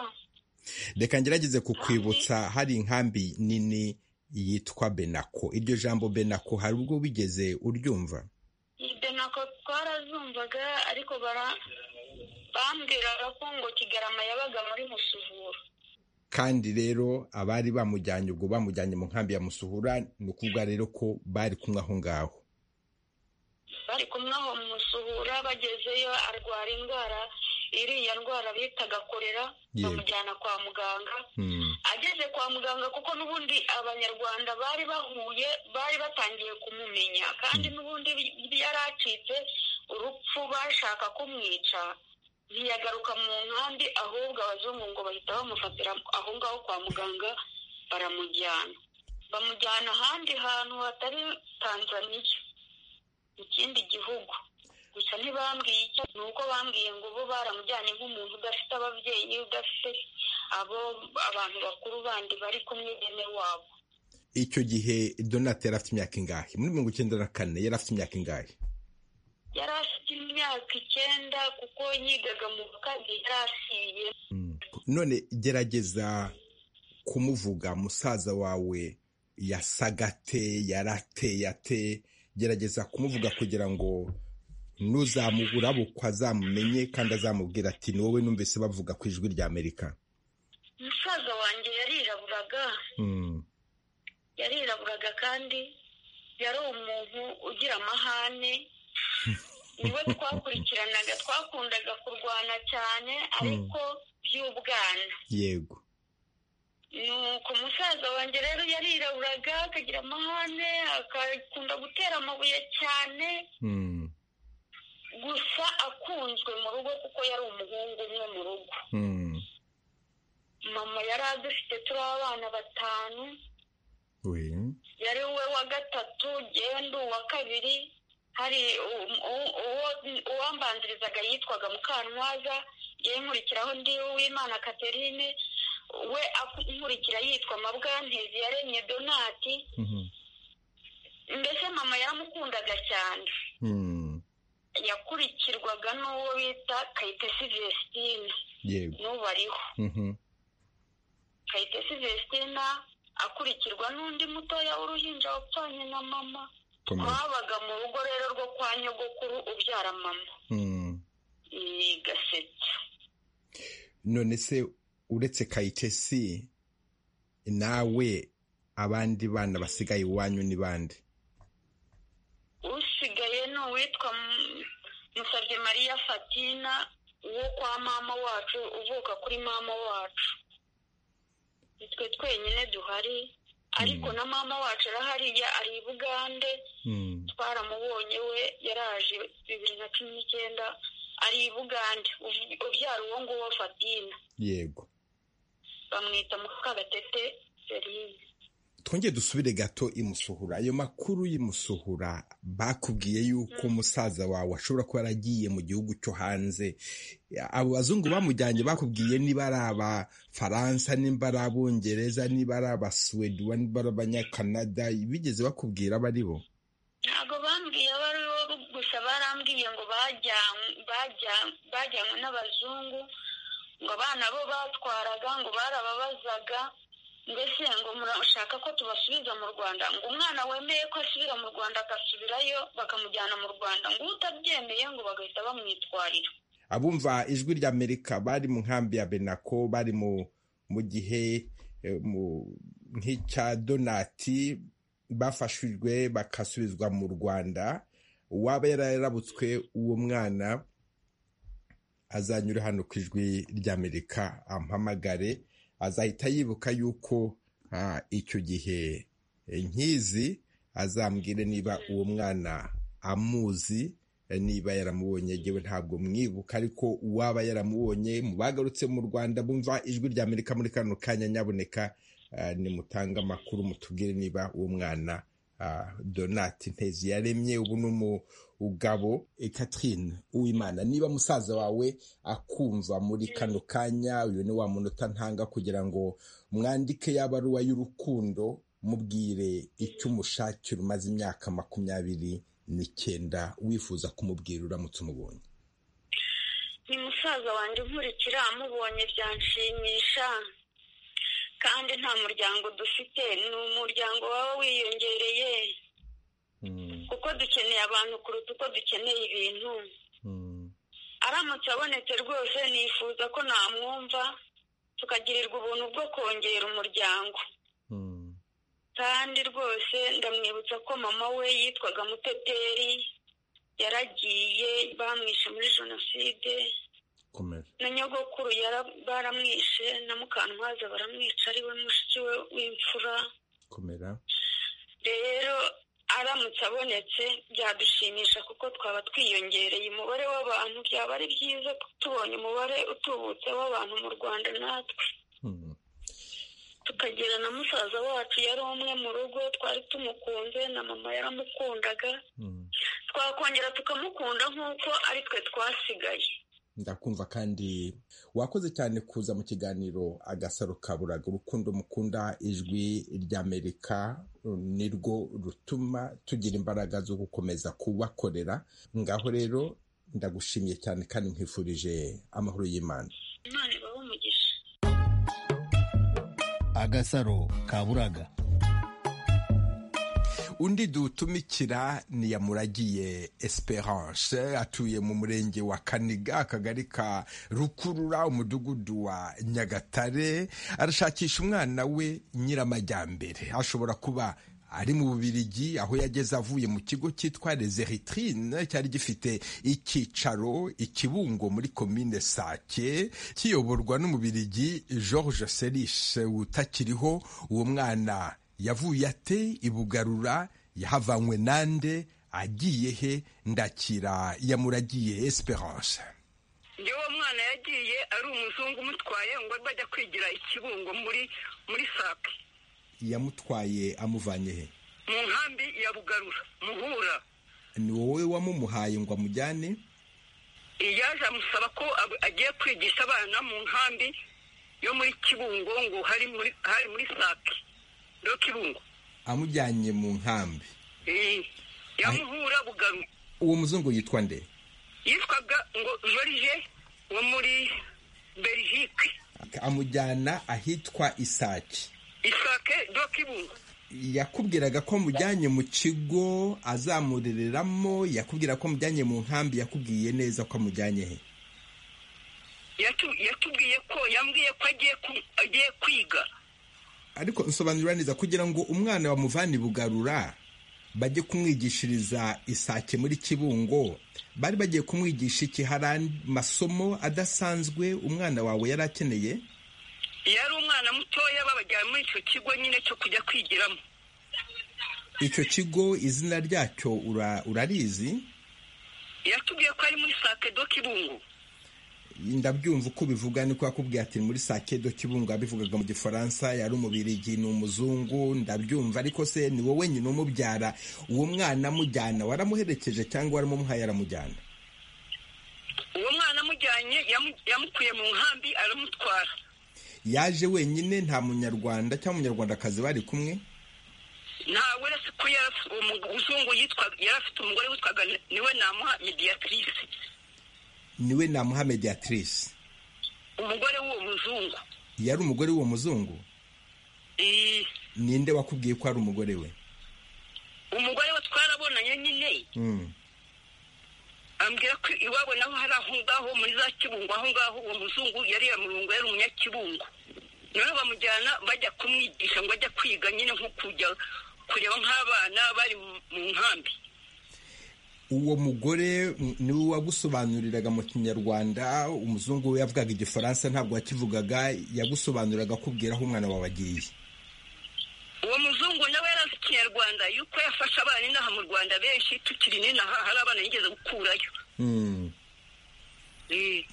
reka ngerageze kukwibutsa hari inkambi nini yitwa benako iryo jambo benako hari ubwo wigeze uryumva ibyo nako twarazumvaga ariko bara- bambwiraga ko ngo kigarama yabaga muri musuvura kandi rero abari bamujyanye ubwo bamujyanye mu nkambi ya musuhura ni ukuvuga rero ko bari kumwe aho ngaho bari kumwe aho mu musuhura bagezeyo arwara indwara iriya ndwara bitaga korera Yego. bamujyana kwa muganga Hmm. ageze kwa muganga kuko n'ubundi abanyarwanda bari bahuye bari batangiye kumumenya kandi n'ubundi bi- yari acitse urupfu bashaka kumwica ntiyagaruka mu nkambi ahubwo abazungu ngo bahita bamufatira aho ngaho kwa muganga baramujyana bamujyana ahandi hantu hatari tanzaniya ikindi gihugu gusa ntibambwiye icyo ni uko bambwiye ngo bo baramujyanye nk'umuntu udafite ababyeyi udafite abo abantu bakuru bandi bari kumwe bene wabo icyo gihe donate yari afite imyaka ingahe muri mirongo icyenda na kane yari afite imyaka ingahe yari afite imyaka icyenda kuko yigaga mu wa kabiri yari asiye none gerageza kumuvuga musaza wawe yasagate yarateyate gerageza kumuvuga kugira ngo nuzamurabukwa azamumenye kandi azamubwira ati ni wowe numvise bavuga ku ijwi rya amerika umusaza wanjye yariraburaga yariraburaga kandi yari umuntu ugira amahane niwe twakurikiranaga twakundaga kurwana cyane ariko by'ubwana yego nuko umusaza wanjye rero yariraburaga akagira amahane akakunda gutera amabuye cyane gusa akunzwe mu rugo kuko yari umuhungu umwe mu rugo mama yari adufite turi abana batanu we yari we wa gatatu yewe ndi uwa kabiri hari u- u- uwo- uwambanzirizaga yitwaga mukantwaza yewe nkurikiraho ndi uwimana catherine we aku- nkurikira yitwa mabwantezi yaremye donati Mhm. mbese mama yaramukundaga cyane Mm. yakurikirwaga n'uwo bita kayitesi vesitine yego n'ubu ariho Mhm. kayitesi vestina akurikirwa n'undi mutoya w'uruhinja wapfanye na mama komeza twabaga mu rugo rero rwo kwa nyogokuru ubyara mama Mm. ni gaseke none se uretse kayitesi nawe abandi bana basigaye iwanyu ni bande usigaye ni uwitwa M- musabye mariya fatina uwo kwa mama wacu uvuka kuri mama wacu nitwe twenyine duhari ariko na mama wacu arahariya ari i bugande Mm. twaramubonye we yaraje bibiri na cumi n'icyenda ari i bugande uv- ubyara uwo nguwo fatina yego bamwita mukagatete serine twongeye dusubire gato imusuhura ayo makuru y'imusuhura bakubwiye yuko musaza wawe ashobora kuba yaragiye mu gihugu cyo hanze abo bazungu bamujyanye bakubwiye niba ari abafaransa niba ari abongereza niba ari abasuwedi niba ari abanyakanada bigeze bakubwira abo ari bo ntabwo bambwiye abo ari bo gusa barambwiye ngo bajyan- bajya- bajyanywe n'abazungu ngo abana bo batwaraga ngo barababazaga mbese ngo murashaka ko tubasubiza mu rwanda ngo umwana wemeye ko asubira mu rwanda agasubirayo bakamujyana mu rwanda ngo utabyemeye ngo bagahita bamwitwarira abumva ijwi rya amerika bari mu nkambi ya benako bari mu mu gihe eh, mu- nk'icya donati bafashijwe bagasubizwa mu rwanda uwaba yararabutswe uwo mwana azanyura hano ku ijwi rya amerika ampamagare azahita yibuka yuko ah, icyo gihe eh, nkizi azambwire niba uwo mwana amuzi niba yaramubonye yewe ntabwo mwibuka ariko uwaba yaramubonye mu bagarutse mu rwanda bumva ijwi rya amerika muri kano kanya nyaboneka ah, nimutange amakuru mutubwire niba uwo mwana ah, donati ntezi yaremye ubu ni umugabo eh, catherine uwimana niba musaza wawe akumva muri kano kanya uyu ni wa munota ntanga kugira ngo mwandike ya baruwa y'urukundo mubwire icyo umushakira umaze imyaka makumyabiri n'icyenda wifuza kumubwira uramutse umubonye ni musaza wanjye unkurikira amubonye byanshimisha kandi nta muryango dufite ni umuryango waba wiyongereye kuko dukeneye abantu kuruta uko dukeneye ibintu aramutse abonetse rwose nifuza ko namwumva tukagirirwa ubuntu bwo kongera umuryango kandi rwose ndamwibutsa ko mama we yitwaga muteteri yaragiye bamwishe muri jenoside komera na nyogokuru yara- baramwishe na mukantwaza baramwica ari we mushiki we w'imfura komera rero aramutse abonetse byadushimisha kuko twaba twiyongereye umubare w'abantu byaba ari byiza tubonye umubare utubutse w'abantu mu rwanda natwe Mm. tukagera na musaza wacu yari umwe mu rugo twari tumukunze na mama yaramukundaga Mm. twakongera tukamukunda nk'uko ari twe twasigaye ndakumva kandi wakoze cyane kuza mu kiganiro agasaro kaburaga urukundo mukunda ijwi ry'amerika nirwo rutuma tugira imbaraga zo gukomeza kubakorera ngaho rero ndagushimiye cyane kandi nkwifurije amahoro y'imana imana ibahe umugisha agasaro kaburaga undi dutumikira ni yamuragiye esperance atuye mu murenge wa kaniga akagari ka rukurura umudugudu wa nyagatare arashakisha umwana we nyiramajyambere ashobora kuba ari mu bubirigi aho yageze avuye mu kigo cyitwa les eritrine cyari gifite icyicaro ikibungo muri komine sake kiyoborwa n'umubirigi george serishe utakiriho uwo mwana yavuye ate ibugarura yahavanywe nande agiye he ndakira yamuragiye esperance uwo mwana yagiye ari umuzungu umutwaye ngo bajya kwigira ikibungo muri muri sake yamutwaye amuvanye he mu nkambi ya bugarura muhura ni wowe wamumuhaye ngo amujyane yaje amusaba ko agiye kwigisha abana mu nkambi yo muri kibungo ngo hari muri sake kibungo amujyanye mu nkambi yamuhura bugaru uwo muzungu yitwa nde yitwaga ngo jorije wo muri berihike amujyana ahitwa isake isake kibungo yakubwiraga ko mujyanye mu kigo azamurereramo yakubwira ko mujyanye mu nkambi yakubwiye neza ko amujyanye he yatubwiye ko yambwiye ko agiye kwiga ariko nsobanurira neza kugira ngo umwana bamuvane ibugarura bajye kumwigishiriza isake muri kibungo bari bagiye kumwigisha iki hari amasomo adasanzwe umwana wawe yari akeneye yari umwana mutoya babajyana muri icyo kigo nyine cyo kujya kwigiramo icyo kigo izina ryacyo urarizi yatubwiye ko ari muri sake do kibungo ndabyumva uko ubivuga niko yakubwiye ati muri sakedo kibungo abivugaga mu gifaransa yari umubirigi ni umuzungu ndabyumva ariko se ni wowe nyine umubyara uwo mwana amujyana waramuherekeje cyangwa waramumuhaye aramujyana uwo mwana amujyanye yamukuye mu nkambi aramutwara yaje wenyine nta munyarwanda cyangwa umunyarwandakazi bari kumwe ntawe uretse ko umuzungu yari afite umugore witwaga niwe namuha mediyatrice niwe namuha mediyatrice umugore w'uwo muzungu yari umugore w'uwo muzungu ninde wakubwiye ko ari umugore we umugore we twarabonanye nyine ambwira ko iwabo naho hari aho ngaho muri za kibungo aho ngaho uwo muzungu yari yamurungu yari umunyakibungo noneho bamujyana bajya kumwigisha ngo ajya kwiga nyine nko kujya kureba nk'abana bari mu nkambi uwo mugore niwe wagusobanuriraga mu kinyarwanda umuzungu we yavugaga igifaransa ntabwo wakivugaga yagusobanuriraga akubwira aho umwana wawe agiye uwo muzungu nawe yari azi ikinyarwanda yuko yafashe abana inaha mu rwanda benshi tukiri n'inaha hari abana yigeze gukurayo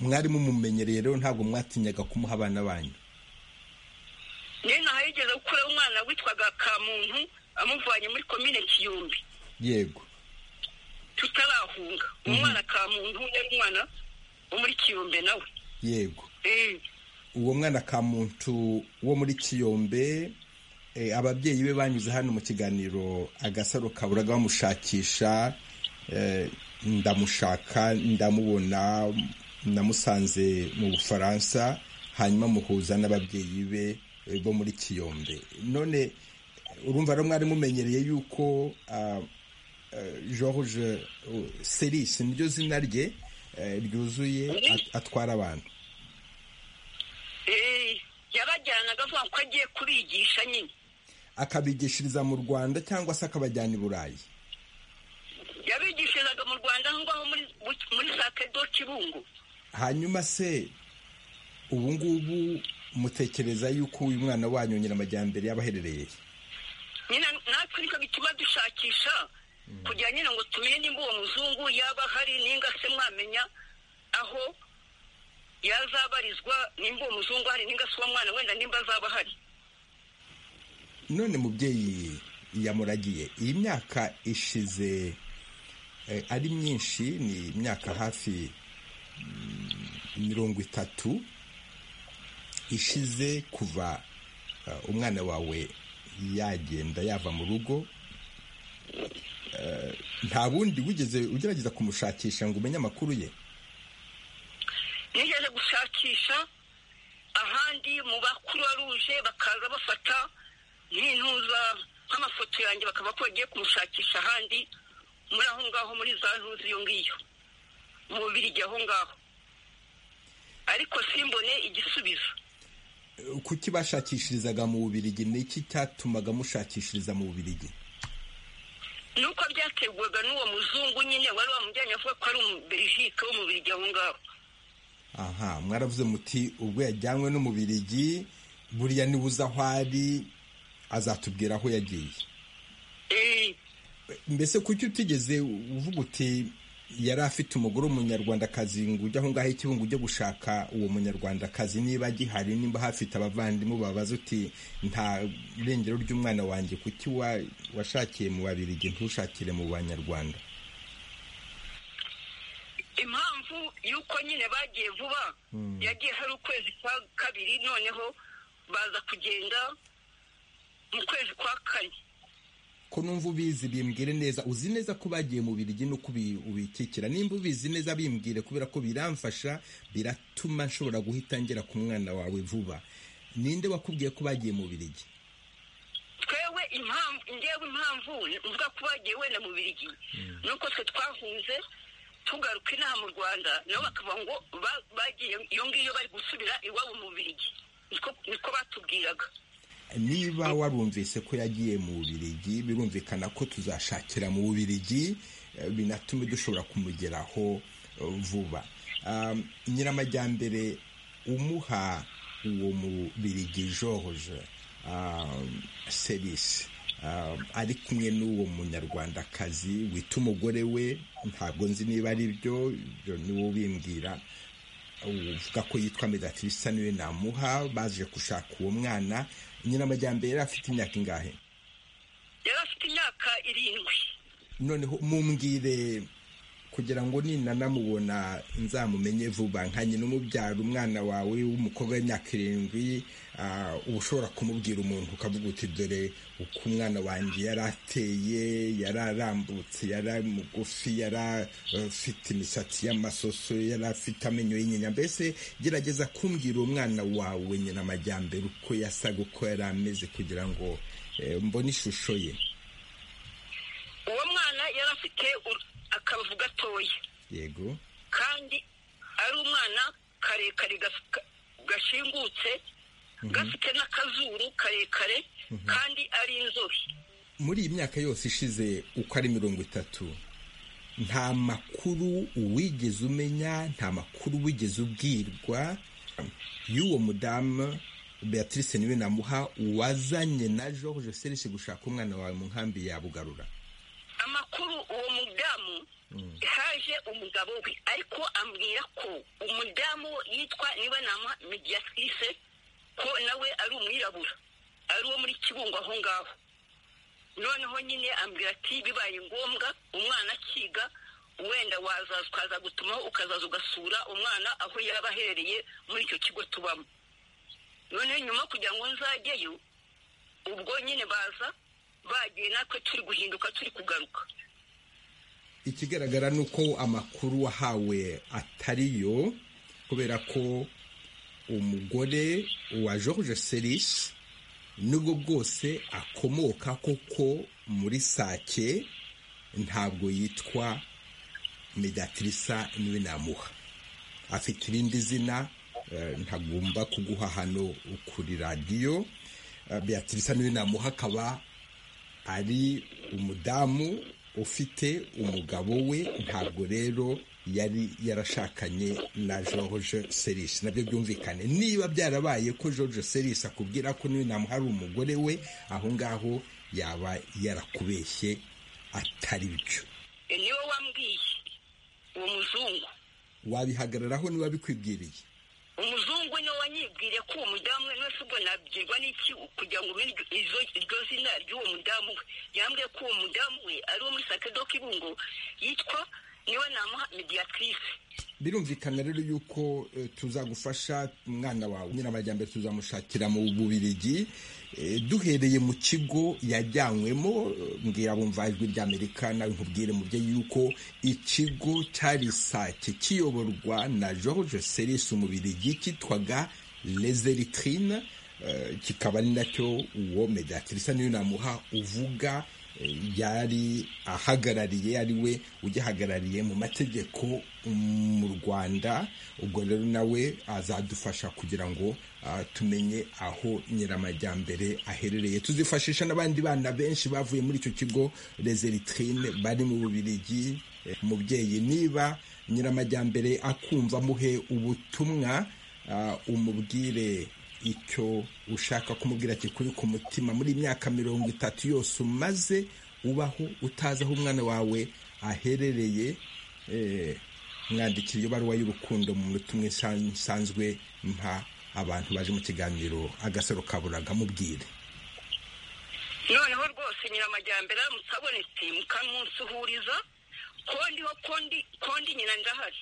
mwari mumumenyereye rero ntabwo mwatinyaga kumuha abana banyu n'inaha yigeze gukuraho umwana witwaga kamuntu amuvanye muri komine kiyumbi yego tutarahunga umwana ka muntu yari umwana wo muri kiyombe nawe yego uwo mwana ka muntu wo muri kiyombe ababyeyi be banyuze hano mu kiganiro agasaro kaburaga bamushakisha ndamushaka ndamubona namusanze mu bufaransa hanyuma muhuza n'ababyeyi be bo muri kiyombe none urumva rero mwari mumenyereye yuko george serisi niryo zina rye ryuzuye atwara abantu yabajyanaga avuga ko agiye kubigisha nyine akabigishiriza mu rwanda cyangwa se akabajyana i burayi yabigishirizaga mu rwanda aho ngaho muri sakedo kibungo hanyuma se ubu ngubu mutekereza yuko uyu mwana wanyu nyiramajyambere yaba aherereye nyine natwe nicyo bituma dushakisha kugira nyine ngo tumenye nimba uwo muzungu yaba hari ninga se mwamenya aho yazabarizwa nimba uwo muzungu hari ninga se uwo mwana wenda nimba azaba ahari none mubyeyi yamuragiye iyi myaka ishize ari myinshi ni imyaka hafi mirongo itatu ishize kuva umwana wawe yagenda yava mu rugo nta bundi wigeze ugerageza kumushakisha ngo umenye amakuru ye nigeze gushakisha ahandi mu bakuru ruje bakaza bafata nk'intuza nk'amafoto yanjye bakaba ko bagiye kumushakisha ahandi muri aho ngaho muri za ntuzi iyo ngiyo mu bubirigi aho ngaho ariko simbone igisubizo kuki bashakishirizaga mu bubirigi ni iki cyatumaga mushakishiriza mu bubirigi ni uko byategwaga n'uwo muzungu nyine wari wamujyanye avuga ko ari umuberijike wo mu birigi aho ngaho aha mwaravuze muti ubwo yajyanywe no mu birigi buriya niba uzi aho ari azatubwira aho yagiye mbese kuki utigeze uvuga uti yari afite umugore w'umunyarwandakazi ngo ujye aho ngaho ikibungo ujye gushaka uwo munyarwandakazi niba agihari niba hafite abavandimwe babaza uti nta irengero ry'umwana wanjye kuki washakiye mu babirigi ntushakire mu banyarwanda impamvu y'uko nyine bagiye vuba yagiye hari ukwezi kwa kabiri noneho baza kugenda mu kwezi kwa kane ko numva ubizi bimbwire neza uzi neza ko bagiye mu birigi no ubikikira nimba ubizi neza bimbwire kubera ko biramfasha biratuma nshobora guhita ngera ku mwana wawe vuba ninde wakubwiye ko bagiye mu birigi twewe impamvu ngewe impamvu mvuga ko bagiye wenda mu birigi nuko twe twahunze tugaruka inaha mu rwanda nabo bakavuga ngo bagiye iyo ngiyo bari gusubira iwabo mu birigi niko batubwiraga niba warumvise ko yagiye mu bubirigi birumvikana ko tuzashakira mu bubirigi binatume dushobora kumugeraho vuba nyiramajyambere umuha uwo mubirigi george serisi ari kumwe n'uwo munyarwandakazi wita umugore we ntabwo nzi niba ari byo niwo ubimbwira uvuga ko yitwa medatirisa niwe namuha baje gushaka uwo mwana nyiramajyambere yari afite imyaka ingahe yari afite imyaka irindwi noneho mumbwire kugira ngo ninanamubona nzamumenye vuba nka nyina umubyara umwana wawe w'umukobwa w'imyaka irindwi uba ushobora kumubwira umuntu ukavuga uti dore uko umwana wanjye yari ateye yari arambutse yari mugufi yari afite imisatsi y'amasoso yari afite amenyo y'inyinya mbese gerageza kumbwira uwo mwana wawe nyina amajyambere uko yasaga uko yari ameze kugira ngo mbone ishusho ye uwo mwana yari afite akabavu gatoya yego kandi ari umwana karekare gashingutse gafite n'akazuru karekare kandi ari inzobe muri iyi myaka yose ishize uko ari mirongo itatu nta makuru wigeze umenya nta makuru wigeze ubwirwa y'uwo mudamu beatrice niwe namuha wazanye na george serisi gushaka umwana wawe mu nkambi yabugarura amakuru uwo mudamu haje umugabo we ariko ambwira ko umudamu yitwa niba nama mediatrice ko nawe ari umwirabura ari uwo muri kibungo aho ngaho noneho nyine ambwira ati bibaye ngombwa umwana akiga wenda wazaza ukaza gutumaho ukazaza ugasura umwana aho yaba aherereye muri icyo kigo tubamo noneho nyuma kugira ngo nzajyeyo ubwo nyine baza bagiye natwe turi guhinduka turi kugaruka ikigaragara ni uko amakuru wahawe atariyo kubera ko umugore wa george serisi nubwo bwose akomoka koko muri sake ntabwo yitwa medatirisa niwe namuha afite irindi zina ntagomba kuguha hano kuri radiyo beatrice niwe namuha akaba ari umudamu ufite umugabo we ntabwo rero yari yarashakanye na george serisi nabyo byumvikane niba byarabaye ko george serisi akubwira ko niwe namuhari umugore we aho ngaho yaba yarakubeshye atari byo niwe wambwiye uwo muzungu wabihagararaho niba bikwibwiriye umuzungu niwe wanyibwiriye ko uwo mudamu wese ubwo nabyirwa n'iki kugira ngo umenye izo iryo zina ry'uwo mudamu we yambwiye ko uwo mudamu we ari uwo muri sakedo k'ibungo yitwa niwe namuha mediyatrice birumvikana rero yuko eh, tuzagufasha umwana wawe nyiramajyambere tuzamushakira mu bubirigi eh, duhereye mu kigo yajyanywemo eh, mbwira bumva ijwi ry'amerika nawe nkubwire mu byo yuko ikigo cyari sake kiyoborwa na george seris umubirigi cyitwaga lezeritrine eh, kikaba ari nacyo uwo mediatrisa niyo namuha uvuga yari ahagarariye ari we ugihagarariye mu mategeko mu rwanda ubwo rero nawe azadufasha kugira ngo ah, tumenye aho nyiramajyambere aherereye tuzifashisha n'abandi bana benshi bavuye muri icyo kigo rezeritrine bari mu bubirigi Eh, umubyeyi niba nyiramajyambere akumva muhe ubutumwa ah, umubwire icyo ushaka kumubwira kikuri ku mutima muri iyi myaka mirongo itatu yose umaze ubaho utazi aho umwana wawe aherereye eh, mwandikira iyo baruwa y'urukundo mu minota umwe nsan- nsanzwe mpa abantu baje mu kiganiro agasaro kaburaga mubwire noneho rwose nyiramajyambere aramutse abonetse mukamusuhuriza kondi ho kondi kondi nyina ndahari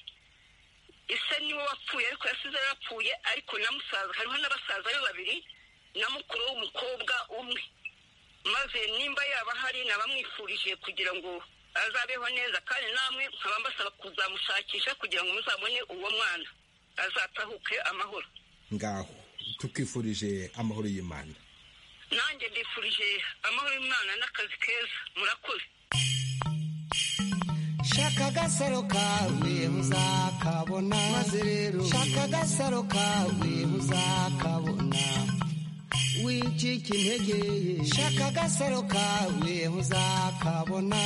ise niwe wapfuye ariko yasize yarapfuye ariko na musaza hariho n'abasaza be babiri na mukuru w'umukobwa umwe maze nimba yaba ahari nabamwifurije kugira ngo azabeho neza kandi namwe nkaba mbasaba kuzamushakisha kugira ngo muzabone uwo mwana azatahuke amahoro ngaho tukifurije amahoro y'imana nanjye mbifurije amahoro y'umwana n'akazi keza murakoze shaka agasaro kawe uzakabona maze rero shaka agasaro kawe uzakabona wicika intege shaka agasaro kawe uzakabona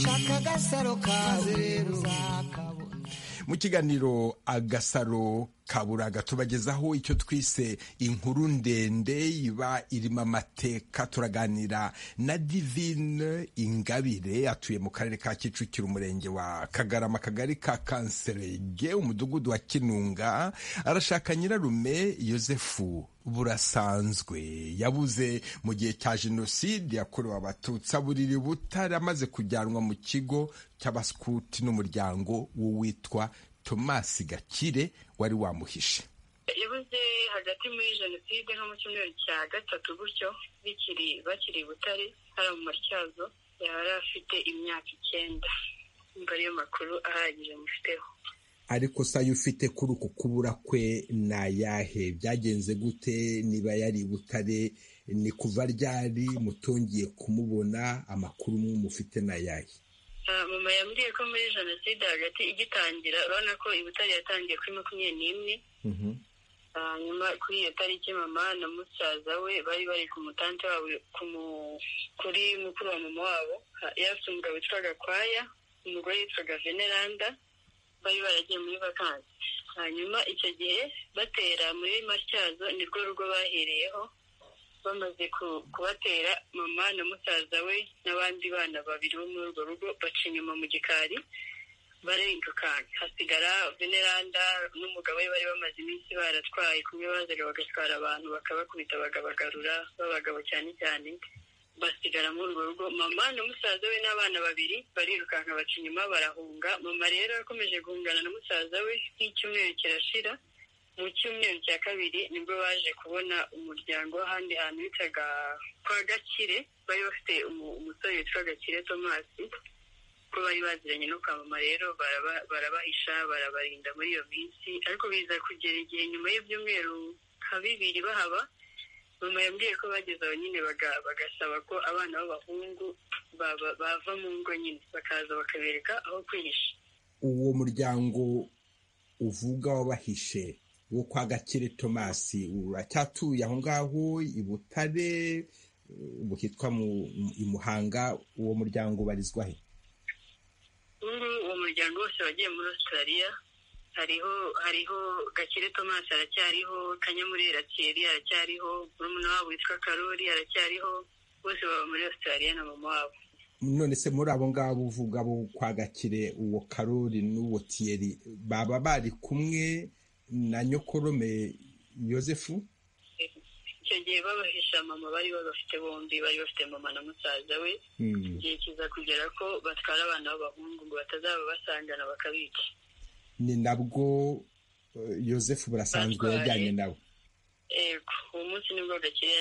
shaka agasaro kawe uzakabona mu kiganiro agasaro kaburaga tubagezaho icyo twise inkuru ndende iba irimo amateka turaganira na divine ingabire atuye mu karere ka kicukiro umurenge wa kagarama akagari ka kanserege umudugudu wa kinunga arashaka nyirarume yosefu burasanzwe yabuze mu gihe cya jenoside yakorewe abatutsi aburiri butare amaze kujyanwa mu kigo cy'abaskuti n'umuryango w'uwitwa tomasi gakire wari wamuhishe yabuze hagati muri jenoside nko mu cyumweru cya gatatu gutyo bikiri bakiri i butare hari mu matyazo yari afite imyaka icyenda mba ariyo makuru ahagije mufiteho ariko se ayo ufite kuri uku kubura kwe ni ayahe byagenze gute niba yari i butare ni kuva ryari mutongiye kumubona amakuru mufite ni ayahe Ah, mama yambwiye ko muri jenoside hagati igitangira urabona ko i butare yatangiye kuri makumyabiri n'imwe Ah, nyuma kuri iyo tariki mama na musaza we bari bari ku mutante wabo ku mu- kuri mukuru wa mama wabo Ha- yari afite umugabo witwa gakwaya umugore witwaga veneranda bari baragiye muri vakansi hanyuma icyo gihe batera muri matyazo nirwo rugo bahereyeho bamaze ku- kubatera mama na musaza we n'abandi bana babiri bo muri urwo rugo baca inyuma mu gikari barengukanka hasigara veneranda n'umugabo we bari bamaze iminsi baratwaye kumwe bazaga bagatwara abantu bakabakubita bakabagarura b'abagabo cyane cyane basigara muri urwo rugo mama na musaza we n'abana babiri barirukanka baca inyuma barahunga mama rero yakomeje guhungana na musaza we nk'icyumweru kirashira mu cyumweru cya kabiri nibwo baje kubona umuryango w'ahandi hantu bitaga kwa gakire bari bafite umu- umusore witwa gakire tomasi ko bari baziranye no kwa mama rero baraba- barabahisha barabarinda muri iyo minsi ariko biza kugera igihe nyuma y'ibyumweru nka bibiri bahaba mama yambwiye ko bageze aho nyine baga- bagasaba ko abana b'abahungu baba- bava mu ngo nyine bakaza bakabereka aho kwihisha uwo muryango uvuga wabahishe wo kwa gakire tomasi uracyatuye aho ngaho i butare ubu hitwa mu- mu- i muhanga uwo muryango ubarizwa he ubu uwo muryango wose wagiye muri australia hariho hariho gakire thomas aracyariho kanyamurera thierry aracyariho murumuna wabo witwa karori aracyariho bose baba muri australia na mama wabo none se muri abo ngabo uvuga bo kwa gakire uwo karori n'uwo tiyeri baba bari kumwe na nyokorome yosefu icyo gihe babahisha mama bari babafite bombi bari bafite mama na musaza we igihe kiza kugera ko batwara abana b'abahungu ngo batazaba basangana bakabica ni nabwo yosefu burasanzwe yajyanye nawe yego uwo munsi nibwo gakire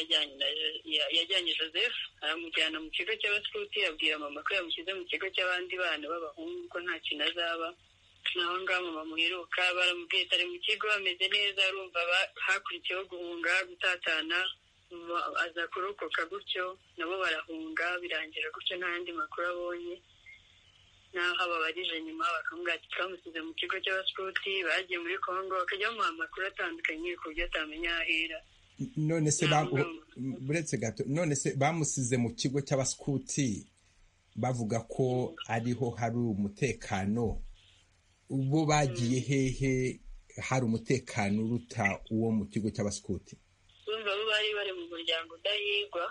yajyanye joseph aramujyana mu kigo cy'abasuti abwira mama ko yamushyize mu kigo cy'abandi bana b'abahungu ko nta kintu azaba naho ngaho mama muheruka baramubwiye ari mu kigo ameze neza arumva hakurikiyeho guhunga gutatana aza kurokoka gutyo nabo barahunga birangira gutyo nta yandi makuru abonye naho ababarije nyuma bakamubwira ati twamusize mu kigo cy'abasuti bagiye muri kongo bakajya bamuha amakuru atandukanye ku buryo atamenya aho ahera none se buretse gato none se bamusize mu kigo cy'abasuti bavuga ko ariho hari umutekano ubwo bagiye hehe hari umutekano uruta uwo mu kigo cy'abasuti bumva bo bari bari mu muryango udahigwa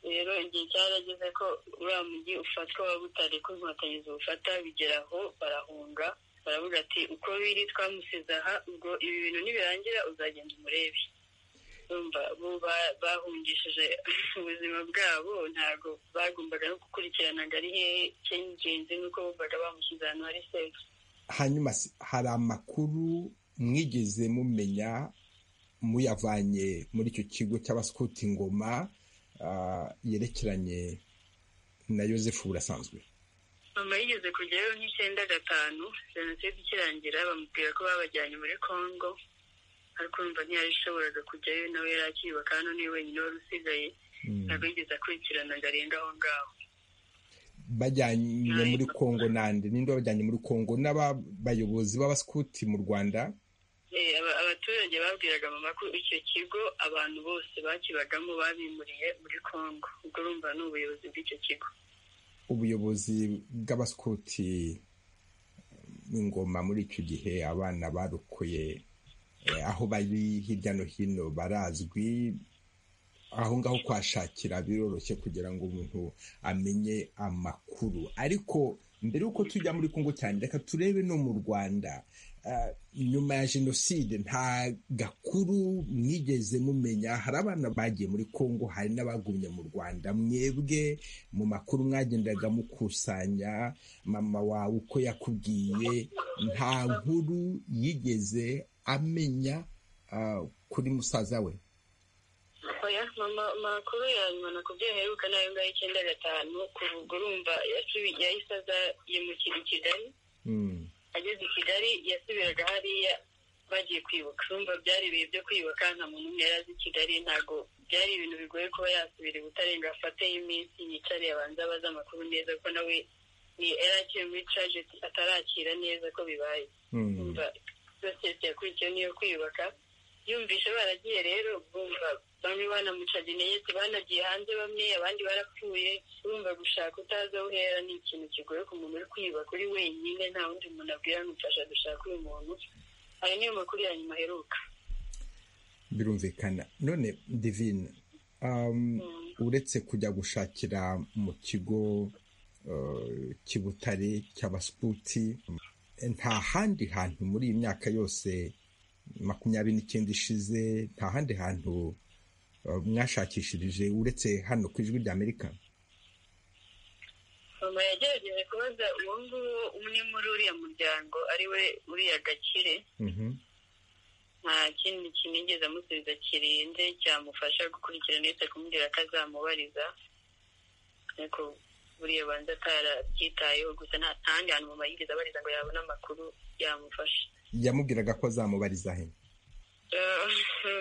rero igihe cyarageze ko uriya mujyi ufatwa waba utari ko inkotanyi ziwufata bigera aho barahunga baravuga ati uko biri twamusize aha ubwo ibi bintu nibirangira uzagenda umurebe bumva bo bahungishije ubuzima bwabo ntabwo bagombaga no gukurikiranaga ari hehe cy'ingenzi nuko bumvaga bamushyize ahantu hari sefu hanyuma hari amakuru mwigeze mumenya muyavanye muri icyo kigo cy'abasukuti ngoma yerekeranye na yosefu burasanzwe mama yigeze kujyayo nk'icyenda gatanu jenoside ikirangira bamubwira ko babajyanye muri congo ariko urumva ntiyabishoboraga kujyayo nawe yari akiyubaka hano niwe wenyine wari usigaye ntabwo yigeze akurikirana ngo arenge aho ngaho bajyanye muri congo nande ninde wabajyanye muri congo n'abayobozi b'abasukuti mu rwanda abaturage babwiraga mama ko icyo kigo abantu bose bakibagamo babimuriye muri congo ubwo urumva ni ubuyobozi bw'icyo kigo ubuyobozi bw'abasukuti ingoma muri icyo gihe abana barukuye aho bari hirya no hino barazwi aho ngaho kuhashakira biroroshye kugira ngo umuntu amenye amakuru ariko mbere y'uko tujya muri congo cyane reka turebe no mu rwanda nyuma ya jenoside nta gakuru mwigeze mumenya hari abana bagiye muri congo hari n'abagumye mu rwanda mwebwe mu makuru mwagendaga mukusanya mama wawe uko yakubwiye nta nkuru yigeze amenya kuri musaza we oya mama makuru ya nyuma nakubwiye aheruka nayo ngaho icyenda gatanu kuva ubwo urumva yahise aza yimukira i kigali ageze i kigali yasubiraga hariya bagiye kwibuka urumva byari ibihe byo kwibuka nta muntu umwe yari azi i kigali ntabwo byari ibintu bigoye kuba yasubira i butarenga afateho iminsi yicariye abanza abaza amakuru neza ko nawe yari akiri muri tragedy atarakira neza ko bibaye urumva sosiyete yakurikiyeho niyo kwiyubaka yumvishe baragiye rero bumva bamwe banamuca intege banagiye hanze bamwe abandi barapfuye urumva gushaka utazi aho uhera ni ikintu kigoye ku muntu uri kwiyubaka uri wenyine nta wundi muntu abwira amufasha gushaka uyu muntu ayo niyo makuru ya nyuma aheruka birumvikana none divine uretse kujya gushakira mu kigo cy'ibutare cy'abasuputi nta handi hantu muri iyi myaka yose makumyabiri n'icyenda ishize nta handi hantu mwashakishirije uretse hano ku ijwi ry'amerika mama yagerageje kubaza uwo nguwo umwe muri uriya muryango ari we uriya gakire nta kindi kinigeze amusubiza kirinze cyamufasha gukurikirana uretse kumubwira ko azamubariza ariko buriya banza atarabyitayeho gusa nta handi hantu mama yigeze abariza ngo yabone amakuru yamufasha yamubwiraga ko azamubariza he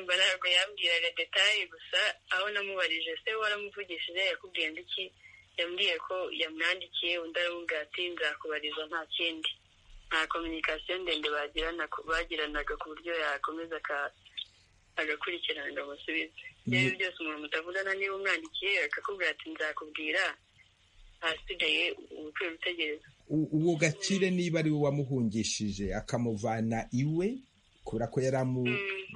ntabwo yambwiraga detaye gusa aho namubarije se waramuvugishije yakubwiye iki yambwiye ko yamwandikiye undi aramubwira ati nzakubariza nta kindi nta kominikasiyo ndende bagiranaga ku buryo yakomeza agakurikirana ngo amusubize ibyo byose umuntu mutavugana niba umwandikiye akakubwira ati nzakubwira ahasigaye ukwiye gutegereza uwo gakire niba ari we wamuhungishije akamuvana iwe kubera ko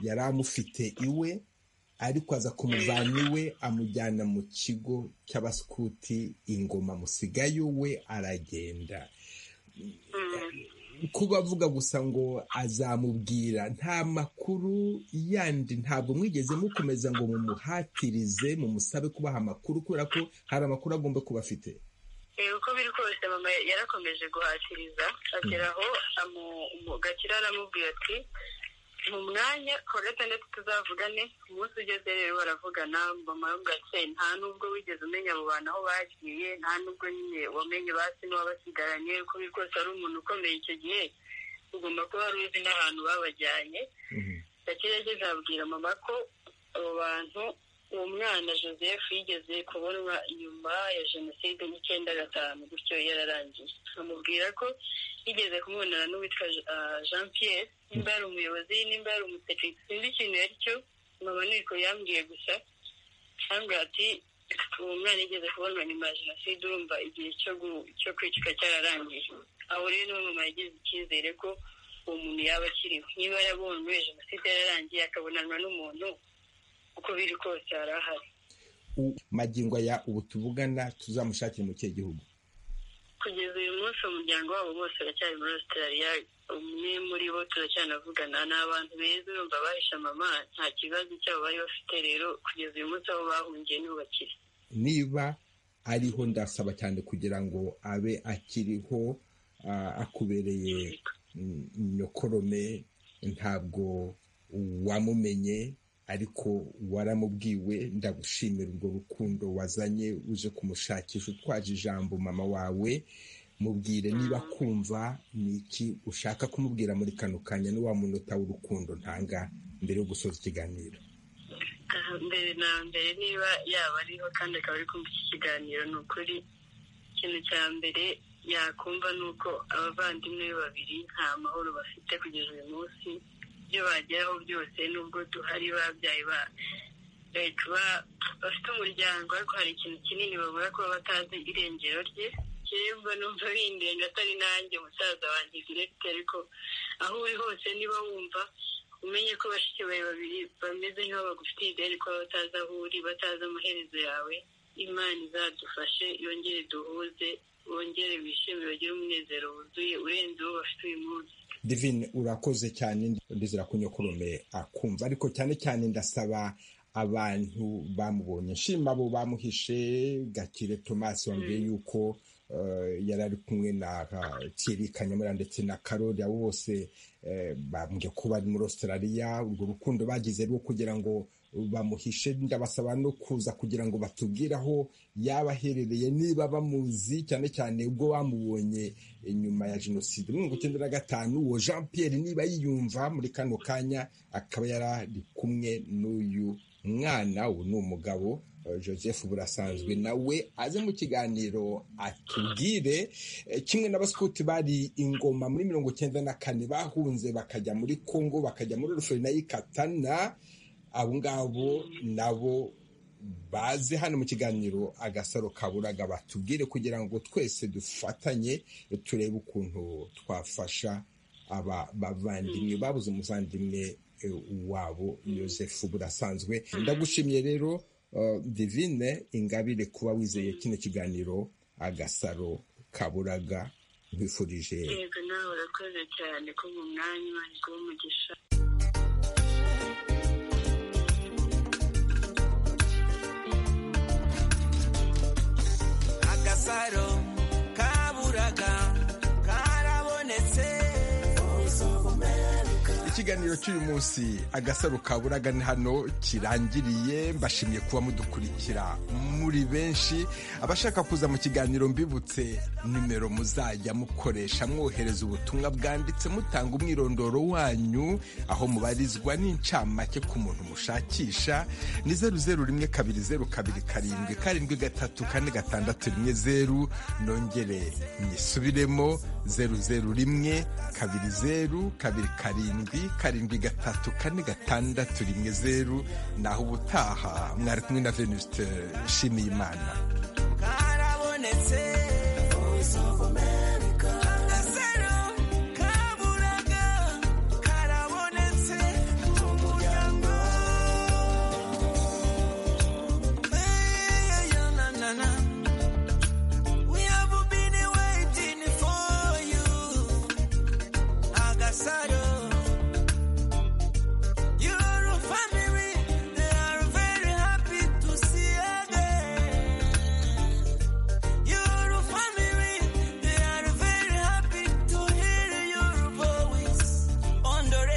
yari amufite iwe ariko aza kumuvana iwe amujyana mu kigo cy'abasukuti ingoma musigayo we aragenda kuba avuga gusa ngo azamubwira nta makuru yandi ntabwo mwigeze mukomeza ngo mumuhatirize mumusabe kubaha amakuru kubera ko hari amakuru agomba kuba afite uko biri kose mama yarakomeje guhatiriza ageraho gakira aramubwira ati mu mwanya kuwa gatandatu tuzavugane umunsi ugeze rero baravugana mama gakeye nta nubwo wigeze umenya mu bantu aho bagiye nta nubwo nyine wamenye basi n'uwabasigaranye uko biri kose ari umuntu ukomeye icyo gihe ugomba kuba wari uzi n'ahantu babajyanye gakira yageze ababwira mama ko abo bantu uwo mwana joseph yigeze kubonwa nyuma ya jenoside n'icyenda gatanu gutyo yararangiye amubwira ko yigeze kumubonana n'uwitwa jean pierre nimba yari umuyobozi nimba yari umusekirite sinzi ikintu yari cyo mama niko yambwiye gusa cyangwa ati uwo mwana yigeze kubonwa nyuma ya jenoside urumva igihe cyo kwicika cyararangiye aho rero niwe mama yagize icyizere ko uwo muntu yaba akiriho niba yabonwe jenoside yararangiye akabonanwa n'umuntu uko biri kose hari ahari magingo ya ubu tuvugana tuzamushakire mu kihe gihugu kugeza uyu munsi umuryango wabo bose uracyari muri australia umwe muri bo turacyanavugana ni abantu beza urumva bahisha mama nta kibazo cyabo bari bafite rero kugeza uyu munsi aho bahungiye ntibakire niba ariho ndasaba cyane kugira ngo abe akiriho akubereye nyokorome ntabwo wamumenye ariko waramubwiwe ndagushimira urwo rukundo wazanye uje kumushakisha utwaje ijambo mama wawe mubwire niba kumva ni iki ushaka kumubwira muri kano kanya ni wa munota w'urukundo ntanga mbere yo gusoza ikiganiro mbere na mbere niba yaba ariho kandi akaba ari kumva iki kiganiro ni ukuri ikintu cya mbere yakumva ni uko abavandimwe be babiri nta mahoro bafite kugeza uyu munsi ibyo bageraho byose nubwo duhari babyaye bafite umuryango ariko hari ikintu kinini babura kuba batazi irengero rye kiremba numva bindenga atari nanjye musaza wanjye direkite ariko aho uri hose niba wumva umenye ko bashiki bawe babiri bameze nk'aho bagufitiye ideni kuba batazi aho uri batazi amaherezo yawe imana izadufashe yongere duhuze wongere wishime bagire umunezero wuzuye urenze uwo bafite uyu munsi divine urakoze cyane ndizera ko nyokurume akumva ariko cyane cyane ndasaba abantu bamubonye nshima abo bamuhishe gakire tomasi wambwiye yuko yari ari kumwe na thierry kanyamura ndetse na karori abo bose bambwiye ko bari muri australia urwo rukundo bagize rwo kugira ngo bamuhishe ndabasaba no kuza kugira ngo batubwire aho yaba aherereye niba bamuzi cyane cyane ubwo bamubonye nyuma ya jenoside mu mirongo icyenda na gatanu uwo jean Pierre niba yiyumva muri kano kanya akaba yari ari kumwe n'uyu mwana ubu ni umugabo joseph burasanzwe nawe aze mu kiganiro atubwire kimwe n'abasikuti bari ingoma muri mirongo icyenda na kane bahunze bakajya muri congo bakajya muri ruferi na y'ikatana abo ngabo nabo baze hano mu kiganiro agasaro kaburaga batubwire kugira ngo twese dufatanye turebe ukuntu twafasha aba bavandimwe babuze umuvandimwe wabo yosefu burasanzwe ndagushimiye rero divine ingabire kuba wizeye kino kiganiro agasaro kaburaga nkwifurije yego nawe urakoze cyane ko mu mwanya imana iguha umugisha agasaro kaburaga karabonetse ikiganiro cy'uyu munsi agasaro kaburaga ni hano kirangiriye mbashimiye kuba mudukurikira muri benshi abashaka kuza mu kiganiro mbibutse nimero muzajya mukoresha mwohereza ubutumwa bwanditse mutanga umwirondoro wanyu aho mubarizwa n'incamake ku muntu mushakisha ni zeru zeru rimwe kabiri zeru kabiri karindwi karindwi gatatu kane gatandatu rimwe zeru nongere nyisubiremo zeru zeru rimwe kabiri zeru kabiri karindwi karindwi gatatu kane gatandatu rimwe zeru naho ubutaha mwari kumwe na venuste shimiyimana karabonetse